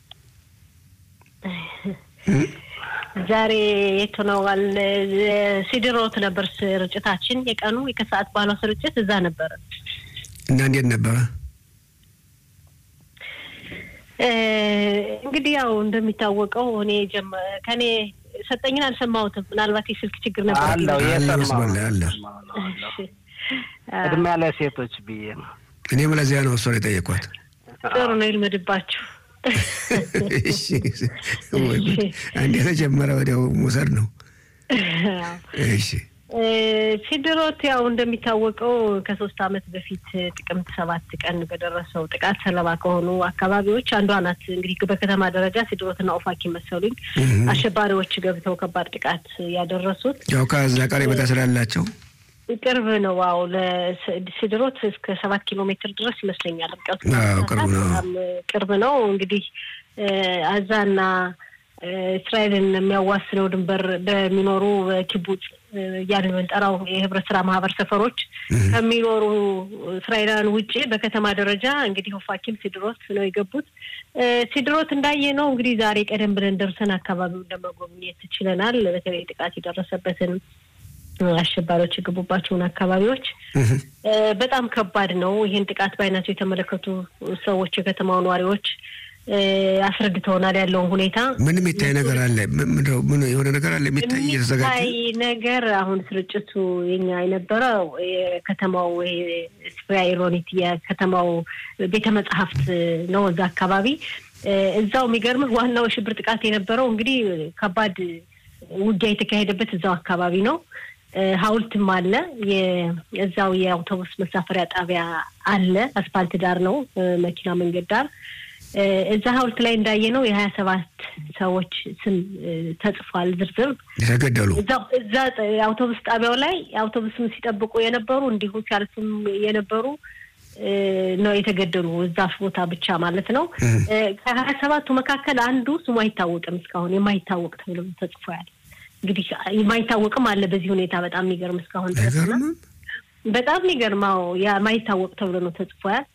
ዛሬ የት ሆነዋል? ሲድሮት ነበር ስርጭታችን፣ የቀኑ የከሰዓት ባለው ስርጭት እዛ ነበረ እና እንዴት ነበረ? እንግዲህ ያው እንደሚታወቀው እኔ ከኔ ሰጠኝን አልሰማሁትም። ምናልባት የስልክ ችግር ነበር አለው መስመር ላይ አለ። ቅድሚያ ለሴቶች ብዬ ነው። እኔም ለዚያ ነው እሷን የጠየኳት። ጥሩ ነው ይልመድባችሁ። አንድ የተጀመረ ወዲያው መውሰድ ነው። እሺ ሲድሮት ያው እንደሚታወቀው ከሶስት ዓመት በፊት ጥቅምት ሰባት ቀን በደረሰው ጥቃት ሰለባ ከሆኑ አካባቢዎች አንዷ ናት። እንግዲህ በከተማ ደረጃ ሲድሮትና ኦፋኪ መሰሉኝ አሸባሪዎች ገብተው ከባድ ጥቃት ያደረሱት ያው ከዛ ቀረቤታ ስላላቸው ቅርብ ነው። አዎ ለሲድሮት እስከ ሰባት ኪሎ ሜትር ድረስ ይመስለኛል ርቀቱ። ቅርብ ነው፣ ቅርብ ነው። እንግዲህ አዛና እስራኤልን የሚያዋስነው ድንበር በሚኖሩ ኪቡጽ እያልን የምንጠራው የህብረት ስራ ማህበር ሰፈሮች ከሚኖሩ እስራኤላውያን ውጭ በከተማ ደረጃ እንግዲህ ኦፋኪም ሲድሮት ነው የገቡት። ሲድሮት እንዳየ ነው እንግዲህ ዛሬ ቀደም ብለን ደርሰን አካባቢውን ለመጎብኘት ችለናል። በተለይ ጥቃት የደረሰበትን አሸባሪዎች የገቡባቸውን አካባቢዎች በጣም ከባድ ነው። ይህን ጥቃት በአይናቸው የተመለከቱ ሰዎች የከተማው ነዋሪዎች አስረድተውናል ያለውን ሁኔታ። ምን የሚታይ ነገር አለ? ምን የሆነ ነገር አለ የሚታይ እየተዘጋጀ የሚታይ ነገር አሁን ስርጭቱ የኛ የነበረው የከተማው ስፍራ ኢሮኒት የከተማው ቤተ መጽሐፍት ነው። እዛ አካባቢ እዛው የሚገርምህ ዋናው የሽብር ጥቃት የነበረው እንግዲህ ከባድ ውጊያ የተካሄደበት እዛው አካባቢ ነው። ሐውልትም አለ። እዛው የአውቶቡስ መሳፈሪያ ጣቢያ አለ። አስፓልት ዳር ነው፣ መኪና መንገድ ዳር እዛ ሐውልት ላይ እንዳየ ነው የሀያ ሰባት ሰዎች ስም ተጽፏል። ዝርዝር የተገደሉ እዛ አውቶቡስ ጣቢያው ላይ አውቶቡስም ሲጠብቁ የነበሩ እንዲሁ ሲያልፉም የነበሩ ነው የተገደሉ እዛ ቦታ ብቻ ማለት ነው። ከሀያ ሰባቱ መካከል አንዱ ስሙ አይታወቅም እስካሁን የማይታወቅ ተብሎ ተጽፏል። እንግዲህ የማይታወቅም አለ በዚህ ሁኔታ በጣም የሚገርም እስካሁን ድረስ በጣም የሚገርመው የማይታወቅ ተብሎ ነው ተጽፏል።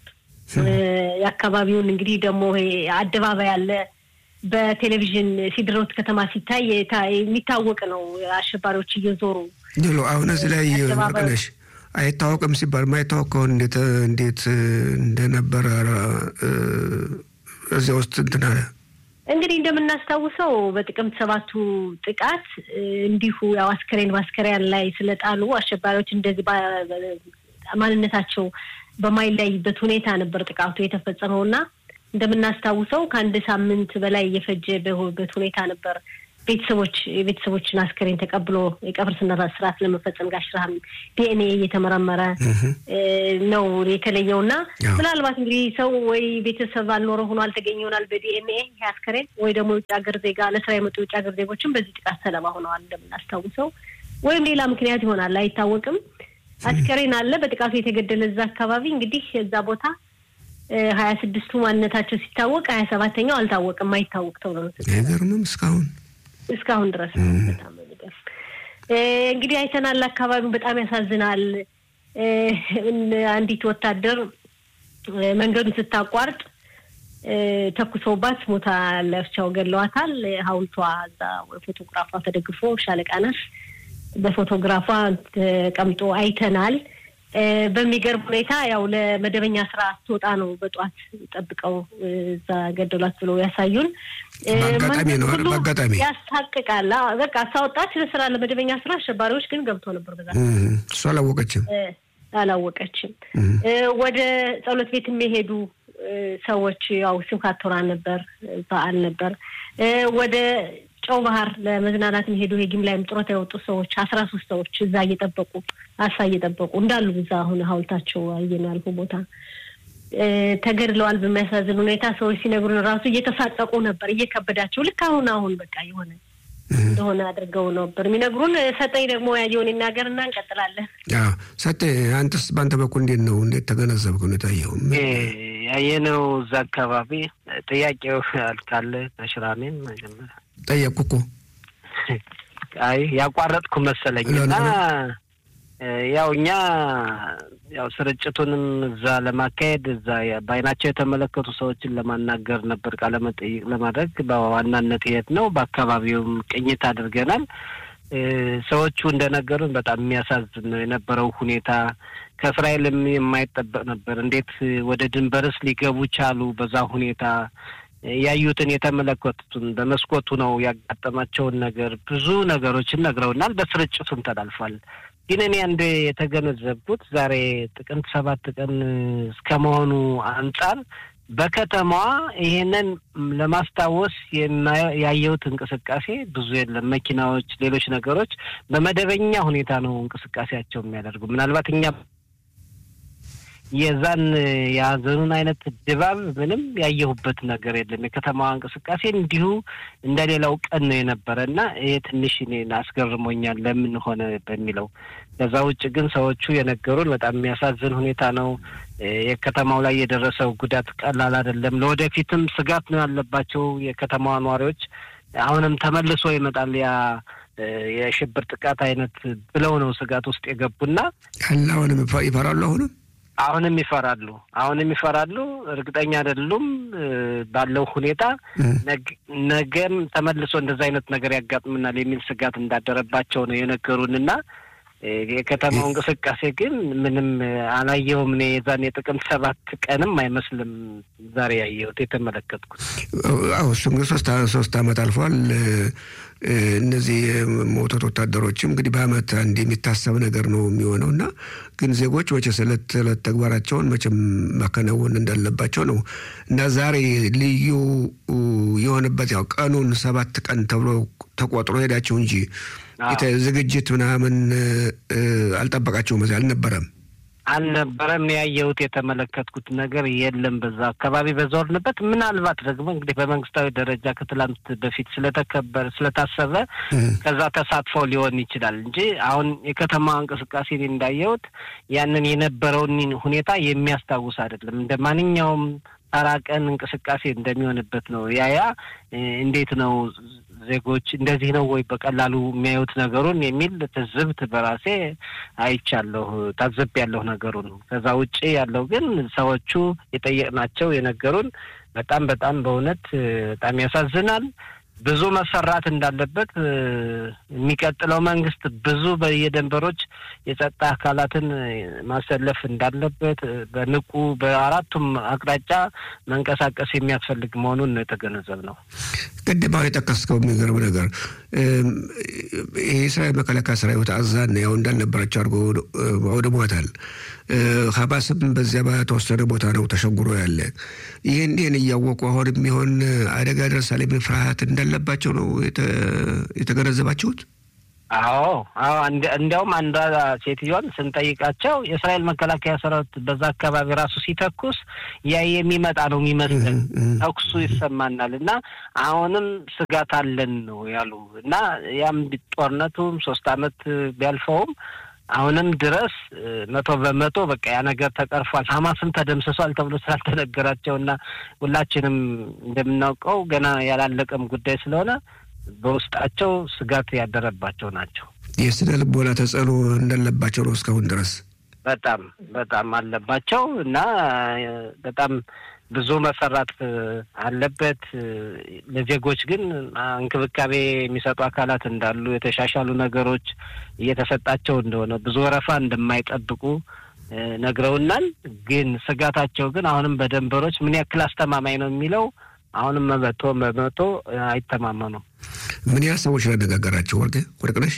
የአካባቢውን እንግዲህ ደግሞ አደባባይ አለ። በቴሌቪዥን ሲድሮት ከተማ ሲታይ የሚታወቅ ነው። አሸባሪዎች እየዞሩ ሎ አሁን እዚህ ላይ ወርቅነሽ አይታወቅም ሲባል ማይታወቅ ከሆን እንዴት እንዴት እንደነበረ እዚያ ውስጥ እንትን አለ እንግዲህ እንደምናስታውሰው በጥቅምት ሰባቱ ጥቃት እንዲሁ ያው አስከሬን በአስከሬን ላይ ስለጣሉ አሸባሪዎች እንደዚህ ማንነታቸው በማይለይበት ሁኔታ ነበር ጥቃቱ የተፈጸመው እና እንደምናስታውሰው ከአንድ ሳምንት በላይ የፈጀበት ሁኔታ ነበር ቤተሰቦች የቤተሰቦችን አስከሬን ተቀብሎ የቀብር ስነ ስርዓት ለመፈጸም ጋሽ ረሃም ዲኤንኤ እየተመረመረ ነው የተለየው እና ምናልባት እንግዲህ ሰው ወይ ቤተሰብ አልኖረ ሆኖ አልተገኘ ይሆናል በዲኤንኤ ይህ አስከሬን ወይ ደግሞ የውጭ ሀገር ዜጋ ለስራ የመጡ የውጭ ሀገር ዜጎችም በዚህ ጥቃት ሰለባ ሆነዋል እንደምናስታውሰው ወይም ሌላ ምክንያት ይሆናል አይታወቅም። አስከሬን አለ በጥቃቱ የተገደለ እዛ አካባቢ እንግዲህ እዛ ቦታ ሀያ ስድስቱ ማንነታቸው ሲታወቅ ሀያ ሰባተኛው አልታወቅም አይታወቅ ተብሎ ነው አይገርምም እስካሁን እስካሁን ድረስ በጣም እንግዲህ አይተናል። አካባቢውን በጣም ያሳዝናል። አንዲት ወታደር መንገዱን ስታቋርጥ ተኩሰውባት ሞታ ለብቻው ገለዋታል። ሐውልቷ እዛ ፎቶግራፏ ተደግፎ ሻለቃ ናት በፎቶግራፏ ተቀምጦ አይተናል። በሚገርም ሁኔታ ያው ለመደበኛ ስራ ስትወጣ ነው በጠዋት ጠብቀው እዛ ገደሏት ብለው ያሳዩን። በአጋጣሚ ነው በአጋጣሚ ያስታቅቃል። በቃ ሳወጣች ለስራ ለመደበኛ ስራ አሸባሪዎች ግን ገብቶ ነበር። በዛ እሱ አላወቀችም አላወቀችም። ወደ ጸሎት ቤት የሚሄዱ ሰዎች ያው ስብከት ቶራ ነበር፣ በዓል ነበር። ወደ ጨው ባህር ለመዝናናት የሚሄዱ የጊምላይም ጡረታ የወጡ ሰዎች አስራ ሶስት ሰዎች እዛ እየጠበቁ አሳ እየጠበቁ እንዳሉ እዛ አሁን ሀውልታቸው አየን ያልኩ ቦታ ተገድለዋል። በሚያሳዝን ሁኔታ ሰዎች ሲነግሩን ራሱ እየተሳቀቁ ነበር፣ እየከበዳቸው ልክ አሁን አሁን በቃ የሆነ እንደሆነ አድርገው ነበር የሚነግሩን። ሰጠኝ ደግሞ ያየውን ይናገር እና እንቀጥላለን። ሰጠኝ አንተስ በአንተ በኩል እንዴት ነው? እንዴት ተገነዘብክ? ነው የታየው ያየነው እዛ አካባቢ ጥያቄው ካለ በሽራሜን መጀመሪያ ጠየቅኩ እኮ አይ ያቋረጥኩ መሰለኝ እና ያው እኛ ያው ስርጭቱንም እዛ ለማካሄድ እዛ በአይናቸው የተመለከቱ ሰዎችን ለማናገር ነበር ቃለ መጠይቅ ለማድረግ በዋናነት የት ነው። በአካባቢውም ቅኝት አድርገናል። ሰዎቹ እንደነገሩን በጣም የሚያሳዝን ነው የነበረው ሁኔታ። ከእስራኤልም የማይጠበቅ ነበር። እንዴት ወደ ድንበርስ ሊገቡ ቻሉ? በዛ ሁኔታ ያዩትን የተመለከቱትን በመስኮቱ ነው ያጋጠማቸውን ነገር ብዙ ነገሮችን ነግረውናል። በስርጭቱም ተላልፏል። ግን እኔ አንድ የተገነዘብኩት ዛሬ ጥቅምት ሰባት ቀን እስከመሆኑ አንጻር በከተማዋ ይሄንን ለማስታወስ ያየሁት እንቅስቃሴ ብዙ የለም። መኪናዎች፣ ሌሎች ነገሮች በመደበኛ ሁኔታ ነው እንቅስቃሴያቸው የሚያደርጉ ምናልባት እኛ የዛን የሀዘኑን አይነት ድባብ ምንም ያየሁበት ነገር የለም። የከተማዋ እንቅስቃሴ እንዲሁ እንደሌላው ቀን ነው የነበረ እና ይሄ ትንሽ እኔን አስገርሞኛል ለምን ሆነ በሚለው። ከዛ ውጭ ግን ሰዎቹ የነገሩን በጣም የሚያሳዝን ሁኔታ ነው። የከተማው ላይ የደረሰው ጉዳት ቀላል አይደለም። ለወደፊትም ስጋት ነው ያለባቸው የከተማዋ ነዋሪዎች። አሁንም ተመልሶ ይመጣል ያ የሽብር ጥቃት አይነት ብለው ነው ስጋት ውስጥ የገቡና አለ አሁንም ይፈራሉ አሁንም አሁንም ይፈራሉ። አሁንም ይፈራሉ። እርግጠኛ አይደሉም ባለው ሁኔታ ነገም ተመልሶ እንደዛ አይነት ነገር ያጋጥምናል የሚል ስጋት እንዳደረባቸው ነው የነገሩንና የከተማው እንቅስቃሴ ግን ምንም አላየውም። እኔ የዛን የጥቅምት ሰባት ቀንም አይመስልም ዛሬ ያየሁት የተመለከትኩት። አዎ እሱ እንግዲህ ሶስት ሶስት አመት አልፏል። እነዚህ የሞቱት ወታደሮችም እንግዲህ በአመት አንድ የሚታሰብ ነገር ነው የሚሆነው እና ግን ዜጎች መቼስ ዕለት ዕለት ተግባራቸውን መቼም ማከናወን እንዳለባቸው ነው እና ዛሬ ልዩ የሆነበት ያው ቀኑን ሰባት ቀን ተብሎ ተቆጥሮ ሄዳቸው እንጂ ዝግጅት ምናምን አልጠበቃቸውም። እዚህ አልነበረም አልነበረም። ያየሁት የተመለከትኩት ነገር የለም። በዛ አካባቢ በዞርንበት ምናልባት ደግሞ እንግዲህ በመንግስታዊ ደረጃ ከትላንት በፊት ስለተከበረ ስለታሰበ ከዛ ተሳትፎ ሊሆን ይችላል እንጂ አሁን የከተማ እንቅስቃሴ እንዳየሁት ያንን የነበረውን ሁኔታ የሚያስታውስ አይደለም። እንደ ማንኛውም ተራ ቀን እንቅስቃሴ እንደሚሆንበት ነው። ያያ እንዴት ነው ዜጎች እንደዚህ ነው ወይ በቀላሉ የሚያዩት ነገሩን የሚል ትዝብት በራሴ አይቻለሁ፣ ታዘብ ያለሁ ነገሩን። ከዛ ውጭ ያለው ግን ሰዎቹ የጠየቅናቸው የነገሩን በጣም በጣም በእውነት በጣም ያሳዝናል። ብዙ መሰራት እንዳለበት የሚቀጥለው መንግስት ብዙ በየደንበሮች የጸጥታ አካላትን ማሰለፍ እንዳለበት በንቁ በአራቱም አቅጣጫ መንቀሳቀስ የሚያስፈልግ መሆኑን ነው የተገነዘብ ነው። ቅድም አሁን የጠቀስከው የሚገርም ነገር የእስራኤል መከላከያ ሰራዊት አዛን ያው እንዳልነበራቸው አድርጎ አውድሟታል። ሀማስም በዚያ በተወሰነ ቦታ ነው ተሸጉሮ ያለ። ይህን ይህን እያወቁ አሁን የሚሆን አደጋ ደርሳል የሚል ፍርሃት እንዳለባቸው ነው የተገነዘባችሁት? አዎ አዎ። እንዲያውም አንዷ ሴትዮን ስንጠይቃቸው የእስራኤል መከላከያ ሰራዊት በዛ አካባቢ ራሱ ሲተኩስ ያ የሚመጣ ነው የሚመስለን ተኩሱ ይሰማናል እና አሁንም ስጋት አለን ነው ያሉ እና ያም ጦርነቱም ሶስት አመት ቢያልፈውም አሁንም ድረስ መቶ በመቶ በቃ ያ ነገር ተቀርፏል፣ ሀማስም ተደምስሷል ተብሎ ስላልተነገራቸው እና ሁላችንም እንደምናውቀው ገና ያላለቀም ጉዳይ ስለሆነ በውስጣቸው ስጋት ያደረባቸው ናቸው። የስነ ልቦና ተጽዕኖ እንዳለባቸው ነው እስካሁን ድረስ በጣም በጣም አለባቸው እና በጣም ብዙ መሰራት አለበት። ለዜጎች ግን እንክብካቤ የሚሰጡ አካላት እንዳሉ፣ የተሻሻሉ ነገሮች እየተሰጣቸው እንደሆነ፣ ብዙ ወረፋ እንደማይጠብቁ ነግረውናል። ግን ስጋታቸው ግን አሁንም በደንበሮች ምን ያክል አስተማማኝ ነው የሚለው አሁንም መቶ በመቶ አይተማመኑም። ምን ያህል ሰዎች ያነጋገራቸው ወርቅ ወርቅነሽ?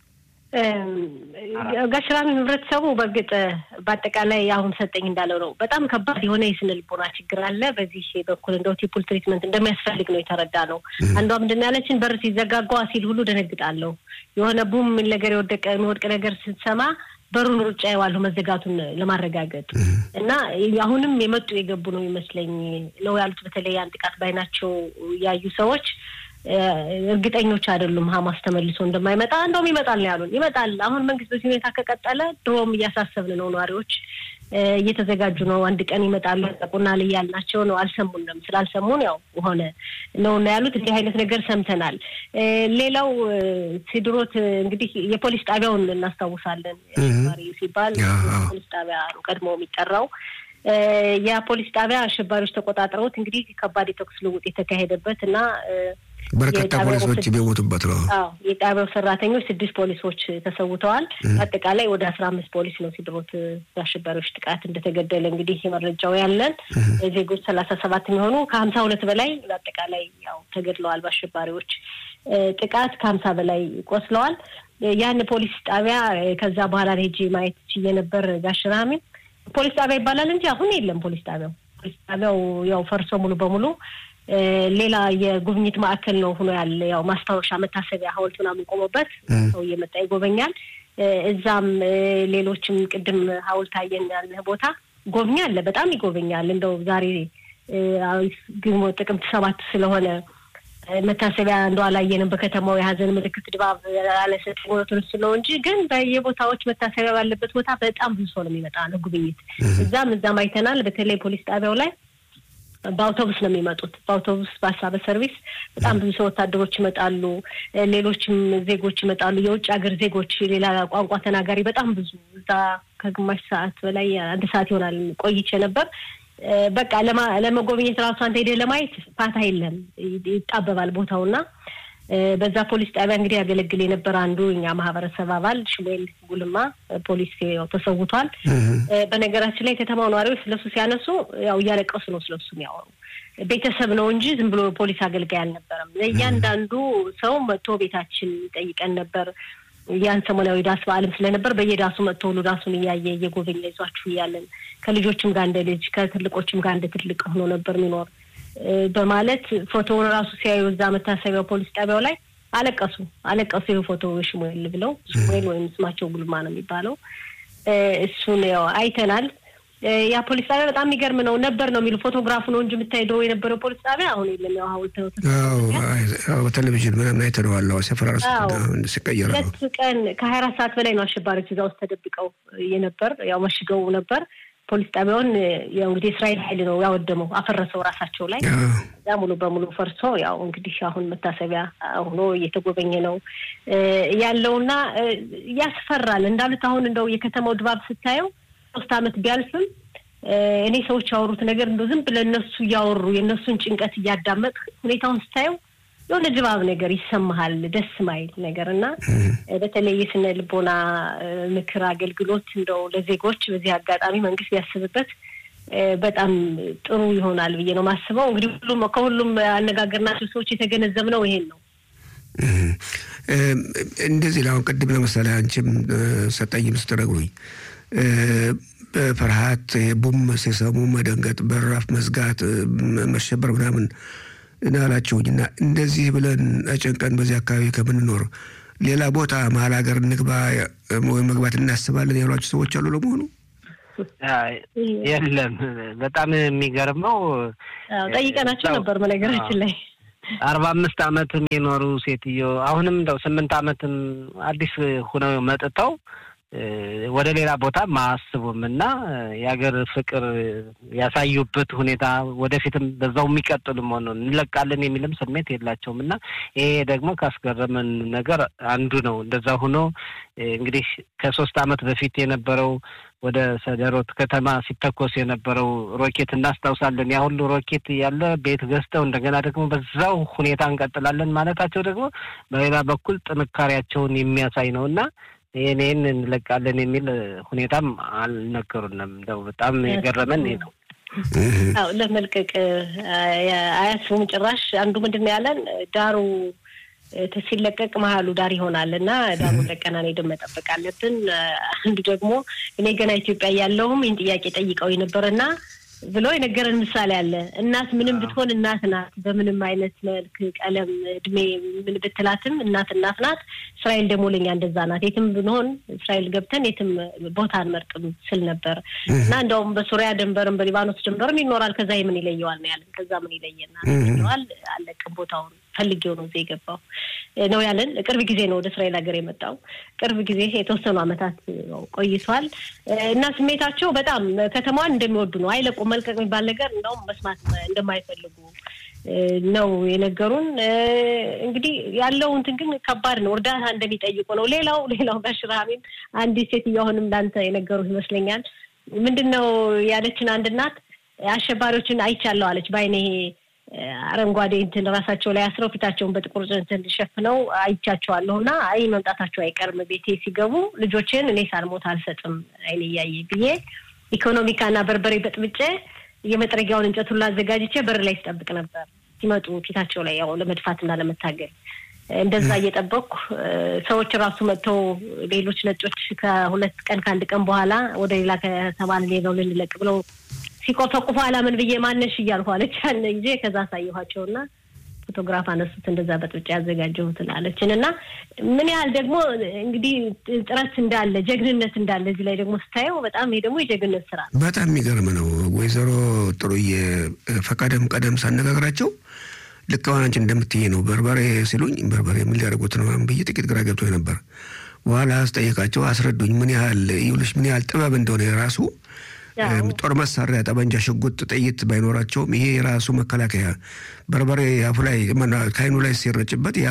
ጋሽራሚ ህብረተሰቡ በእርግጥ በአጠቃላይ አሁን ሰጠኝ እንዳለው ነው። በጣም ከባድ የሆነ የስነ ልቦና ችግር አለ። በዚህ በኩል እንደው ቲፑል ትሪትመንት እንደሚያስፈልግ ነው የተረዳ ነው። አንዷ ምንድን ያለችን በር ሲዘጋጓ ሲል ሁሉ ደነግጣለሁ። የሆነ ቡም የሚል ነገር የወደቀ የሚወድቅ ነገር ስትሰማ በሩን ሩጫ የዋለሁ መዘጋቱን ለማረጋገጥ እና አሁንም የመጡ የገቡ ነው ይመስለኝ ነው ያሉት። በተለይ ያን ጥቃት ባይናቸው ያዩ ሰዎች እርግጠኞች አይደሉም ሀማስ ተመልሶ እንደማይመጣ እንደውም ይመጣል ነው ያሉን። ይመጣል። አሁን መንግስት በዚህ ሁኔታ ከቀጠለ ድሮም እያሳሰብን ነው። ነዋሪዎች እየተዘጋጁ ነው። አንድ ቀን ይመጣሉ ያጠቁናል እያልናቸው ነው። አልሰሙንም። ስላልሰሙን ያው ሆነ ነው እና ያሉት። እንዲህ አይነት ነገር ሰምተናል። ሌላው ሲድሮት እንግዲህ የፖሊስ ጣቢያውን እናስታውሳለን። አሸባሪ ሲባል ፖሊስ ጣቢያ ነው ቀድሞ የሚጠራው። የፖሊስ ጣቢያ አሸባሪዎች ተቆጣጥረውት እንግዲህ ከባድ የተኩስ ልውውጥ የተካሄደበት እና በርካታ ፖሊሶች የሚሞቱበት ነው። አዎ የጣቢያው ሰራተኞች ስድስት ፖሊሶች ተሰውተዋል። አጠቃላይ ወደ አስራ አምስት ፖሊስ ነው ሲድሮት በአሸባሪዎች ጥቃት እንደተገደለ እንግዲህ መረጃው ያለን ዜጎች ሰላሳ ሰባት የሚሆኑ ከሀምሳ ሁለት በላይ በአጠቃላይ ያው ተገድለዋል። በአሸባሪዎች ጥቃት ከሀምሳ በላይ ቆስለዋል። ያን ፖሊስ ጣቢያ ከዛ በኋላ ሄጄ ማየት ችዬ ነበር። ጋሽራሚ ፖሊስ ጣቢያ ይባላል እንጂ አሁን የለም ፖሊስ ጣቢያው። ፖሊስ ጣቢያው ያው ፈርሶ ሙሉ በሙሉ ሌላ የጉብኝት ማዕከል ነው ሆኖ ያለ ያው ማስታወሻ መታሰቢያ ሐውልት ምናምን ቆሞበት ሰው እየመጣ ይጎበኛል። እዛም ሌሎችም ቅድም ሐውልት አየን ያልንህ ቦታ ጎብኝ አለ፣ በጣም ይጎበኛል። እንደው ዛሬ ግንቦት ጥቅምት ሰባት ስለሆነ መታሰቢያ እንደው አላየንም። በከተማው የሀዘን ምልክት ድባብ ያለሰጥ ሞቱን ስለው እንጂ ግን በየቦታዎች መታሰቢያ ባለበት ቦታ በጣም ብዙ ሰው ነው የሚመጣ ነው ጉብኝት። እዛም እዛም አይተናል። በተለይ ፖሊስ ጣቢያው ላይ በአውቶቡስ ነው የሚመጡት። በአውቶቡስ በአሳ በሰርቪስ በጣም ብዙ ሰው ወታደሮች ይመጣሉ። ሌሎችም ዜጎች ይመጣሉ። የውጭ ሀገር ዜጎች፣ ሌላ ቋንቋ ተናጋሪ በጣም ብዙ እዛ ከግማሽ ሰዓት በላይ አንድ ሰዓት ይሆናል ቆይቼ ነበር። በቃ ለመጎብኘት ራሱ አንተ ሄደህ ለማየት ፋታ የለም፣ ይጣበባል ቦታውና በዛ ፖሊስ ጣቢያ እንግዲህ ያገለግል የነበረ አንዱ እኛ ማህበረሰብ አባል ሽሙኤል ጉልማ ፖሊስ ያው ተሰውቷል። በነገራችን ላይ የከተማው ነዋሪዎች ስለሱ ሲያነሱ ያው እያለቀሱ ነው ስለሱ የሚያወሩ። ቤተሰብ ነው እንጂ ዝም ብሎ ፖሊስ አገልጋይ አልነበረም። እያንዳንዱ ሰው መጥቶ ቤታችን ይጠይቀን ነበር። ያን ሰሞናዊ ዳስ በዓልም ስለነበር በየዳሱ መጥቶ ሁሉ ዳሱን እያየ እየጎበኘ ይዟችሁ እያለን ከልጆችም ጋር እንደ ልጅ ከትልቆችም ጋር እንደ ትልቅ ሆኖ ነበር የሚኖር በማለት ፎቶውን ራሱ ሲያዩ እዛ መታሰቢያው ፖሊስ ጣቢያው ላይ አለቀሱ አለቀሱ። ይህ ፎቶ ሽሙኤል ብለው ሽሙኤል ወይም ስማቸው ጉልማ ነው የሚባለው እሱን ያው አይተናል። ያ ፖሊስ ጣቢያ በጣም የሚገርም ነው ነበር ነው የሚሉ ፎቶግራፉ ነው እንጂ የምታይደው የነበረው ፖሊስ ጣቢያ አሁን የለም። ያው ሀውልት ነው በቴሌቪዥን ምናምን አይተነዋል። ሰፈራ ሲቀየር ነው ሁለት ቀን ከሀያ አራት ሰዓት በላይ ነው አሸባሪዎች እዛ ውስጥ ተደብቀው የነበር ያው መሽገው ነበር። ፖሊስ ጣቢያውን ያው እንግዲህ እስራኤል ኃይል ነው ያወደመው፣ አፈረሰው ራሳቸው ላይ እዛ ሙሉ በሙሉ ፈርሶ ያው እንግዲህ አሁን መታሰቢያ ሆኖ እየተጎበኘ ነው ያለውና ያስፈራል። እንዳሉት አሁን እንደው የከተማው ድባብ ስታየው ሶስት ዓመት ቢያልፍም እኔ ሰዎች ያወሩት ነገር እንደው ዝም ብለህ እነሱ እያወሩ የእነሱን ጭንቀት እያዳመጥ ሁኔታውን ስታየው የሆነ ድባብ ነገር ይሰማሃል፣ ደስ ማይል ነገር እና በተለይ የስነ ልቦና ምክር አገልግሎት እንደው ለዜጎች በዚህ አጋጣሚ መንግስት ቢያስብበት በጣም ጥሩ ይሆናል ብዬ ነው ማስበው። እንግዲህ ሁሉም ከሁሉም ያነጋገርናቸው ሰዎች የተገነዘብነው ይሄን ነው። እንደዚህ ለአሁን ቅድም ለምሳሌ አንቺም ሰጠኝም ስትነግሩኝ በፍርሃት ቡም ሲሰሙ መደንገጥ፣ በራፍ መዝጋት፣ መሸበር ምናምን ናላችሁኝ እና እንደዚህ ብለን አጨንቀን በዚህ አካባቢ ከምንኖር ሌላ ቦታ መሀል ሀገር እንግባ ወይም መግባት እናስባለን ያሏቸው ሰዎች አሉ ለመሆኑ? የለም። በጣም የሚገርመው ጠይቀናቸው ነበር በነገራችን ላይ አርባ አምስት አመትም የኖሩ ሴትዮ አሁንም እንደው ስምንት አመትም አዲስ ሁነው መጥተው ወደ ሌላ ቦታ ማያስቡም እና የሀገር ፍቅር ያሳዩበት ሁኔታ ወደፊትም በዛው የሚቀጥሉ መሆኑን እንለቃለን የሚልም ስሜት የላቸውም እና ይሄ ደግሞ ካስገረመን ነገር አንዱ ነው። እንደዛ ሆኖ እንግዲህ ከሶስት አመት በፊት የነበረው ወደ ሰደሮት ከተማ ሲተኮስ የነበረው ሮኬት እናስታውሳለን። ያ ሁሉ ሮኬት ያለ ቤት ገዝተው እንደገና ደግሞ በዛው ሁኔታ እንቀጥላለን ማለታቸው ደግሞ በሌላ በኩል ጥንካሬያቸውን የሚያሳይ ነው እና ይህን ይህን እንለቃለን የሚል ሁኔታም አልነገሩንም። እንደው በጣም የገረመን ይህ ነው። አዎ ለመልቀቅ አያስቡም ጭራሽ። አንዱ ምንድን ነው ያለን ዳሩ ሲለቀቅ መሀሉ ዳር ይሆናል እና ዳሩን ለቀና ሄደን መጠበቅ አለብን። አንዱ ደግሞ እኔ ገና ኢትዮጵያ ያለውም ይህን ጥያቄ ጠይቀው የነበረና ብሎ የነገረን ምሳሌ አለ። እናት ምንም ብትሆን እናት ናት። በምንም አይነት መልክ፣ ቀለም፣ እድሜ ምን ብትላትም እናት እናት ናት። እስራኤል ደግሞ ለኛ እንደዛ ናት። የትም ብንሆን እስራኤል ገብተን የትም ቦታ አንመርጥም ስል ነበር እና እንደውም በሱሪያ ድንበርም በሊባኖስ ድንበርም ይኖራል። ከዛ ምን ይለየዋል ነው ያለን። ከዛ ምን ይለየናል ይለዋል። አለቅም ቦታውን ፈልጌው ነው እዚህ የገባው ነው ያለን። ቅርብ ጊዜ ነው ወደ እስራኤል ሀገር የመጣው። ቅርብ ጊዜ የተወሰኑ ዓመታት ቆይቷል እና ስሜታቸው በጣም ከተማዋን እንደሚወዱ ነው። አይለቁም። መልቀቅ የሚባል ነገር እንደውም መስማት እንደማይፈልጉ ነው የነገሩን። እንግዲህ ያለው እንትን ግን ከባድ ነው። እርዳታ እንደሚጠይቁ ነው። ሌላው ሌላው ጋር ሽራሚም አንዲት ሴትዮ አሁንም እንዳንተ የነገሩ ይመስለኛል። ምንድን ነው ያለችን አንድ እናት አሸባሪዎችን አይቻለሁ አለች በአይኔ አረንጓዴ እንትን ራሳቸው ላይ አስረው ፊታቸውን በጥቁር እንትን ሸፍነው አይቻቸዋለሁ እና አይ መምጣታቸው አይቀርም ቤቴ ሲገቡ ልጆችን እኔ ሳልሞት አልሰጥም አይኔ እያየ ብዬ ኢኮኖሚካና በርበሬ በጥብጬ የመጥረጊያውን እንጨቱን ላዘጋጅቼ በር ላይ ስጠብቅ ነበር ሲመጡ ፊታቸው ላይ ያው ለመድፋትና ለመታገል እንደዛ እየጠበቅኩ ሰዎች ራሱ መጥተው ሌሎች ነጮች ከሁለት ቀን ከአንድ ቀን በኋላ ወደ ሌላ ከተማ ሌላው ልንለቅ ብለው ሲቆፈቁፉ አላምን ብዬ ማነሽ እያልኩ አለች ያለ ጊዜ ከዛ አሳየኋቸውና ፎቶግራፍ አነሱት እንደዛ በጥብጫ ያዘጋጀሁትን አለችን እና ምን ያህል ደግሞ እንግዲህ ጥረት እንዳለ ጀግንነት እንዳለ እዚህ ላይ ደግሞ ስታየው በጣም ይሄ ደግሞ የጀግንነት ስራ ነው። በጣም የሚገርም ነው። ወይዘሮ ጥሩዬ ፈቃደም ቀደም ሳነጋግራቸው ልክ አሁን አንቺ እንደምትይ ነው በርበሬ ሲሉኝ በርበሬ ምን ሊያደርጉት ነው ብዬ ጥቂት ግራ ገብቶኝ ነበር። በኋላ አስጠየቃቸው፣ አስረዱኝ ምን ያህል ይኸውልሽ ምን ያህል ጥበብ እንደሆነ የራሱ ጦር መሳሪያ፣ ጠመንጃ፣ ሽጉጥ፣ ጥይት ባይኖራቸውም ይሄ የራሱ መከላከያ በርበሬ አፉ ላይ ከአይኑ ላይ ሲረጭበት ያ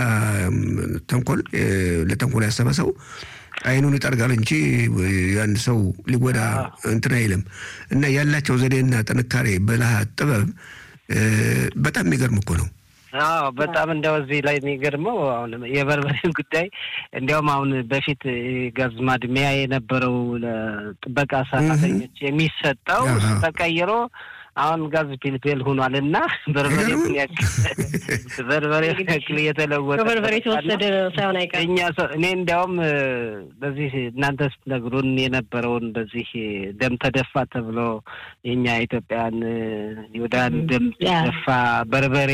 ተንኮል ለተንኮል ያሰበ ሰው አይኑን ይጠርጋል እንጂ አንድ ሰው ሊጎዳ እንትን አይልም። እና ያላቸው ዘዴና ጥንካሬ፣ ብልሃት፣ ጥበብ በጣም የሚገርም እኮ ነው። አዎ በጣም እንደው እዚህ ላይ የሚገርመው አሁን የበርበሬን ጉዳይ እንዲያውም አሁን በፊት ጋዝ ማድሚያ የነበረው ለጥበቃ ሰራተኞች የሚሰጠው ተቀይሮ አሁን ጋዝ ፒልፔል ሆኗል እና በርበሬ ያክል በርበሬ ያክል እየተለወጠ በርበሬ የተወሰደ ሳይሆን አይቀርም። እኛ እኔ እንዲያውም በዚህ እናንተ ስትነግሩን የነበረውን በዚህ ደም ተደፋ ተብሎ የኛ ኢትዮጵያን ይሁዳን ደም ተደፋ በርበሬ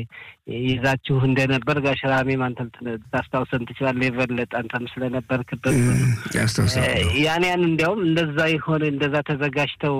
ይዛችሁ እንደነበር ጋሽ ራሜም አንተ ታስታውሰን ትችላለህ። የበለጠ አንተም ስለነበርክበት ያን ያን እንዲያውም እንደዛ የሆነ እንደዛ ተዘጋጅተው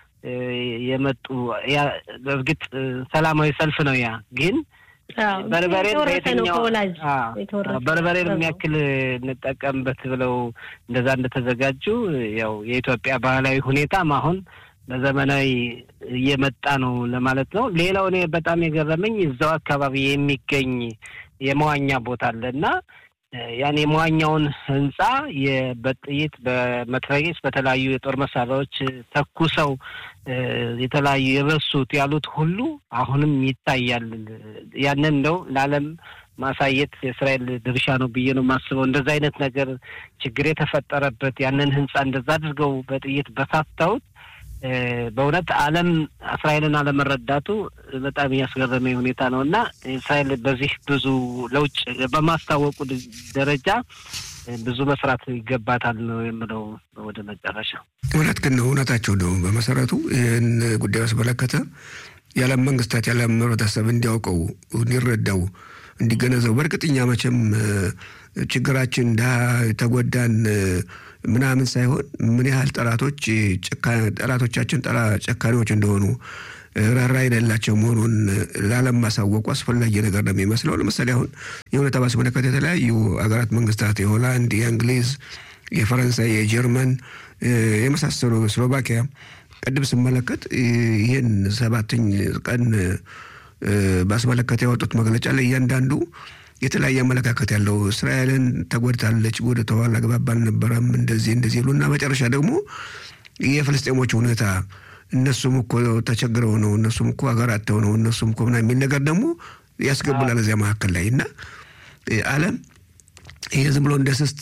የመጡ በእርግጥ ሰላማዊ ሰልፍ ነው። ያ ግን በርበሬን በየትኛው በርበሬን የሚያክል እንጠቀምበት ብለው እንደዛ እንደተዘጋጁ ያው የኢትዮጵያ ባህላዊ ሁኔታም አሁን በዘመናዊ እየመጣ ነው ለማለት ነው። ሌላው እኔ በጣም የገረመኝ እዛው አካባቢ የሚገኝ የመዋኛ ቦታ አለ እና ያን የመዋኛውን ህንፃ በጥይት በመትረየስ በተለያዩ የጦር መሳሪያዎች ተኩሰው የተለያዩ የበሱት ያሉት ሁሉ አሁንም ይታያል። ያንን እንደው ለዓለም ማሳየት የእስራኤል ድርሻ ነው ብዬ ነው የማስበው። እንደዛ አይነት ነገር ችግር የተፈጠረበት ያንን ህንፃ እንደዛ አድርገው በጥይት በሳተውት በእውነት ዓለም እስራኤልን አለመረዳቱ በጣም እያስገረመኝ ሁኔታ ነው እና እስራኤል በዚህ ብዙ ለውጭ በማስታወቁ ደረጃ ብዙ መስራት ይገባታል ነው የምለው። ወደ መጨረሻ እውነት ግን ነው እውነታቸው ነው። በመሰረቱ ይህን ጉዳይ አስመለከተ የዓለም መንግስታት የዓለም ህብረተሰብ እንዲያውቀው እንዲረዳው እንዲገነዘቡ በእርግጥኛ መቼም ችግራችን ድሀ የተጎዳን ምናምን ሳይሆን ምን ያህል ጠላቶች ጠላቶቻችን ጨካሪዎች እንደሆኑ ራራ የሌላቸው መሆኑን ለዓለም ማሳወቁ አስፈላጊ ነገር ነው የሚመስለው። ለምሳሌ አሁን የሁኔታ ባስመለከተ የተለያዩ ሀገራት መንግስታት የሆላንድ፣ የእንግሊዝ፣ የፈረንሳይ፣ የጀርመን የመሳሰሉ ስሎቫኪያ ቅድም ስመለከት ይህን ሰባተኝ ቀን ባስመለከተ ያወጡት መግለጫ ላይ እያንዳንዱ የተለያየ አመለካከት ያለው እስራኤልን ተጎድታለች፣ ወደ ተኋላ አግባብ አልነበረም፣ እንደዚህ እንደዚህ ይሉና መጨረሻ ደግሞ የፍልስጤሞች ሁኔታ እነሱም እኮ ተቸግረው ነው፣ እነሱም እኮ ሀገር አጥተው ነው፣ እነሱም እኮ ምናምን የሚል ነገር ደግሞ ያስገቡናል እዚያ መካከል ላይ እና ዓለም ይሄ ዝም ብሎ እንደ ስስት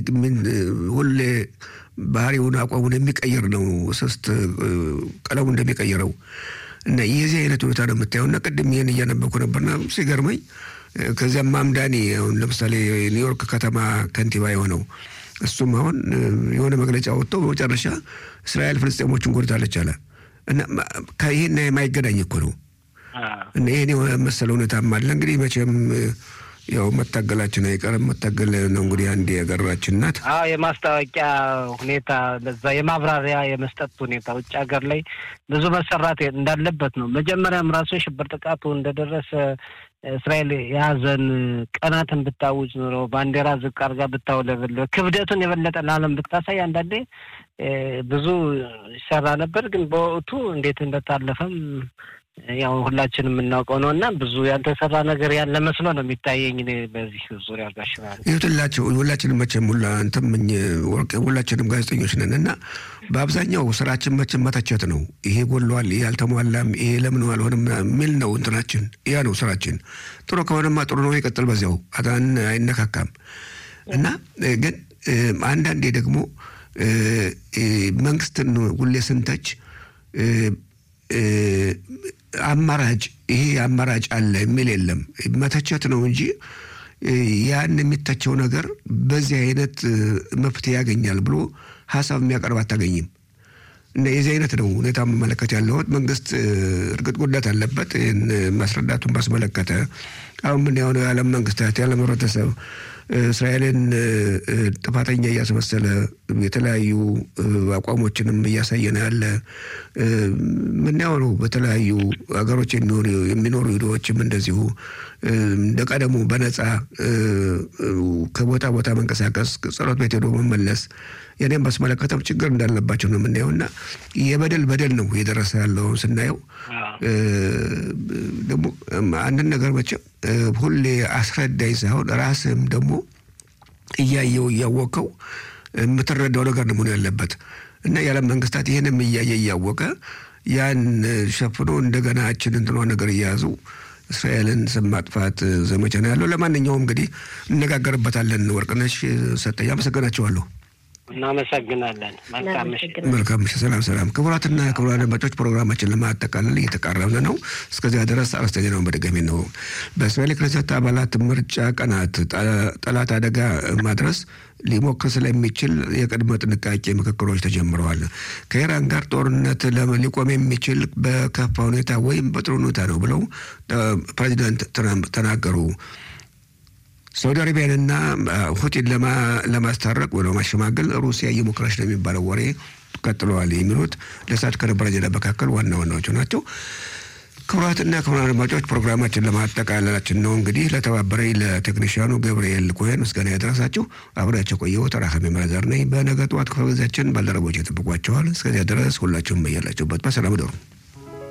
ሁሌ ባህሪውን አቋሙን የሚቀይር ነው። ስስት ቀለሙ እንደሚቀይረው እና የዚህ አይነት ሁኔታ ነው የምታየው። እና ቅድም ይህን እያነበብኩ ነበርና ሲገርመኝ ከዚያም ማምዳኒ አሁን ለምሳሌ ኒውዮርክ ከተማ ከንቲባ የሆነው እሱም አሁን የሆነ መግለጫ ወጥቶ በመጨረሻ እስራኤል ፍልስጤሞችን ጎድታለች አለ እና ይህን የማይገናኝ እኮ ነው። እና ይህን የሆነ መሰለ ሁኔታም አለ እንግዲህ መቼም ያው መታገላችን አይቀርም። መታገል ነው እንግዲህ አንድ የሀገራችን ናት። አዎ የማስታወቂያ ሁኔታ ለዛ የማብራሪያ የመስጠት ሁኔታ ውጭ ሀገር ላይ ብዙ መሰራት እንዳለበት ነው። መጀመሪያም ራሱ የሽብር ጥቃቱ እንደደረሰ እስራኤል የሀዘን ቀናትን ብታውጅ ኑሮ ባንዲራ ዝቅ አድርጋ ብታውለበለ ክብደቱን የበለጠ ለዓለም ብታሳይ አንዳንዴ ብዙ ይሰራ ነበር። ግን በወቅቱ እንዴት እንደታለፈም ያው ሁላችን የምናውቀው ነው እና ብዙ ያልተሰራ ነገር ያለ መስሎ ነው የሚታየኝ በዚህ ዙሪያ ጋሽባል ይሁትላቸው ሁላችንም መቼም ሁላ እንትም ወርቅ ሁላችንም ጋዜጠኞች ነን እና በአብዛኛው ስራችን መቼም መተቸት ነው። ይሄ ጎሏል፣ ይሄ አልተሟላም፣ ይሄ ለምን አልሆነም የሚል ነው እንትናችን። ያ ነው ስራችን። ጥሩ ከሆነማ ጥሩ ነው፣ ይቀጥል በዚያው አን አይነካካም እና ግን አንዳንዴ ደግሞ መንግስትን ሁሌ ስንተች አማራጭ ይሄ አማራጭ አለ የሚል የለም። መተቸት ነው እንጂ ያን የሚተቸው ነገር በዚህ አይነት መፍትሄ ያገኛል ብሎ ሀሳብ የሚያቀርብ አታገኝም። እና የዚህ አይነት ነው ሁኔታ መመለከት ያለሁት። መንግስት እርግጥ ጉዳት አለበት። ይህን ማስረዳቱን ባስመለከተ አሁን ምን የሆነ የዓለም መንግስታት የዓለም ህብረተሰብ እስራኤልን ጥፋተኛ እያስመሰለ የተለያዩ አቋሞችንም እያሳየን ያለ ምናየው ነው። በተለያዩ ሀገሮች የሚኖሩ ሂዶዎችም እንደዚሁ እንደ ቀደሙ በነፃ ከቦታ ቦታ መንቀሳቀስ፣ ጸሎት ቤት ሄዶ መመለስ የኔም ባስመለከተም ችግር እንዳለባቸው ነው የምናየው እና የበደል በደል ነው የደረሰ ያለው ስናየው ደግሞ አንድን ነገር መቼም ሁሌ አስረዳኝ ሳይሆን ራስህም ደግሞ እያየው እያወቀው የምትረዳው ነገር ነው መሆን ያለበት እና የዓለም መንግስታት ይህንም እያየ እያወቀ ያን ሸፍኖ እንደገና እችን እንትኗ ነገር እያያዙ እስራኤልን ስም ማጥፋት ዘመቻ ነው ያለው። ለማንኛውም እንግዲህ እነጋገርበታለን። ወርቅነሽ ሰጠኝ፣ አመሰግናቸዋለሁ። እናመሰግናለን። መልካም ምሽት። መልካም ምሽት። ሰላም ሰላም። ክቡራትና ክቡራን አድማጮች ፕሮግራማችን ለማጠቃለል እየተቃረብን ነው። እስከዚያ ድረስ አርዕስተ ዜናውን በድጋሚ ነው። በእስራኤል ክነሰት አባላት ምርጫ ቀናት ጠላት አደጋ ማድረስ ሊሞክር ስለሚችል የቅድመ ጥንቃቄ ምክክሮች ተጀምረዋል። ከኢራን ጋር ጦርነት ሊቆም የሚችል በከፋ ሁኔታ ወይም በጥሩ ሁኔታ ነው ብለው ፕሬዚዳንት ትራምፕ ተናገሩ። ሳውዲ አረቢያንና ሁቲን ለማስታረቅ ወይ ለማሸማገል ሩሲያ እየሞከረች ነው የሚባለው ወሬ ቀጥለዋል። የሚሉት ለሰዓት ከነበረ ዜና መካከል ዋና ዋናዎቹ ናቸው። ክቡራትና ክቡራን አድማጮች ፕሮግራማችን ለማጠቃለላችን ነው። እንግዲህ ለተባበረኝ ለቴክኒሽያኑ ገብርኤል ኮሄን ምስጋና ያደረሳችሁ አብሬያቸው ቆየሁ። ተራካሚ መረዛር ነኝ። በነገ ጠዋት ክፍለ ጊዜያችን ባልደረቦች ይጠብቋቸዋል። እስከዚያ ድረስ ሁላችሁም በያላችሁበት በሰላም ደሩ።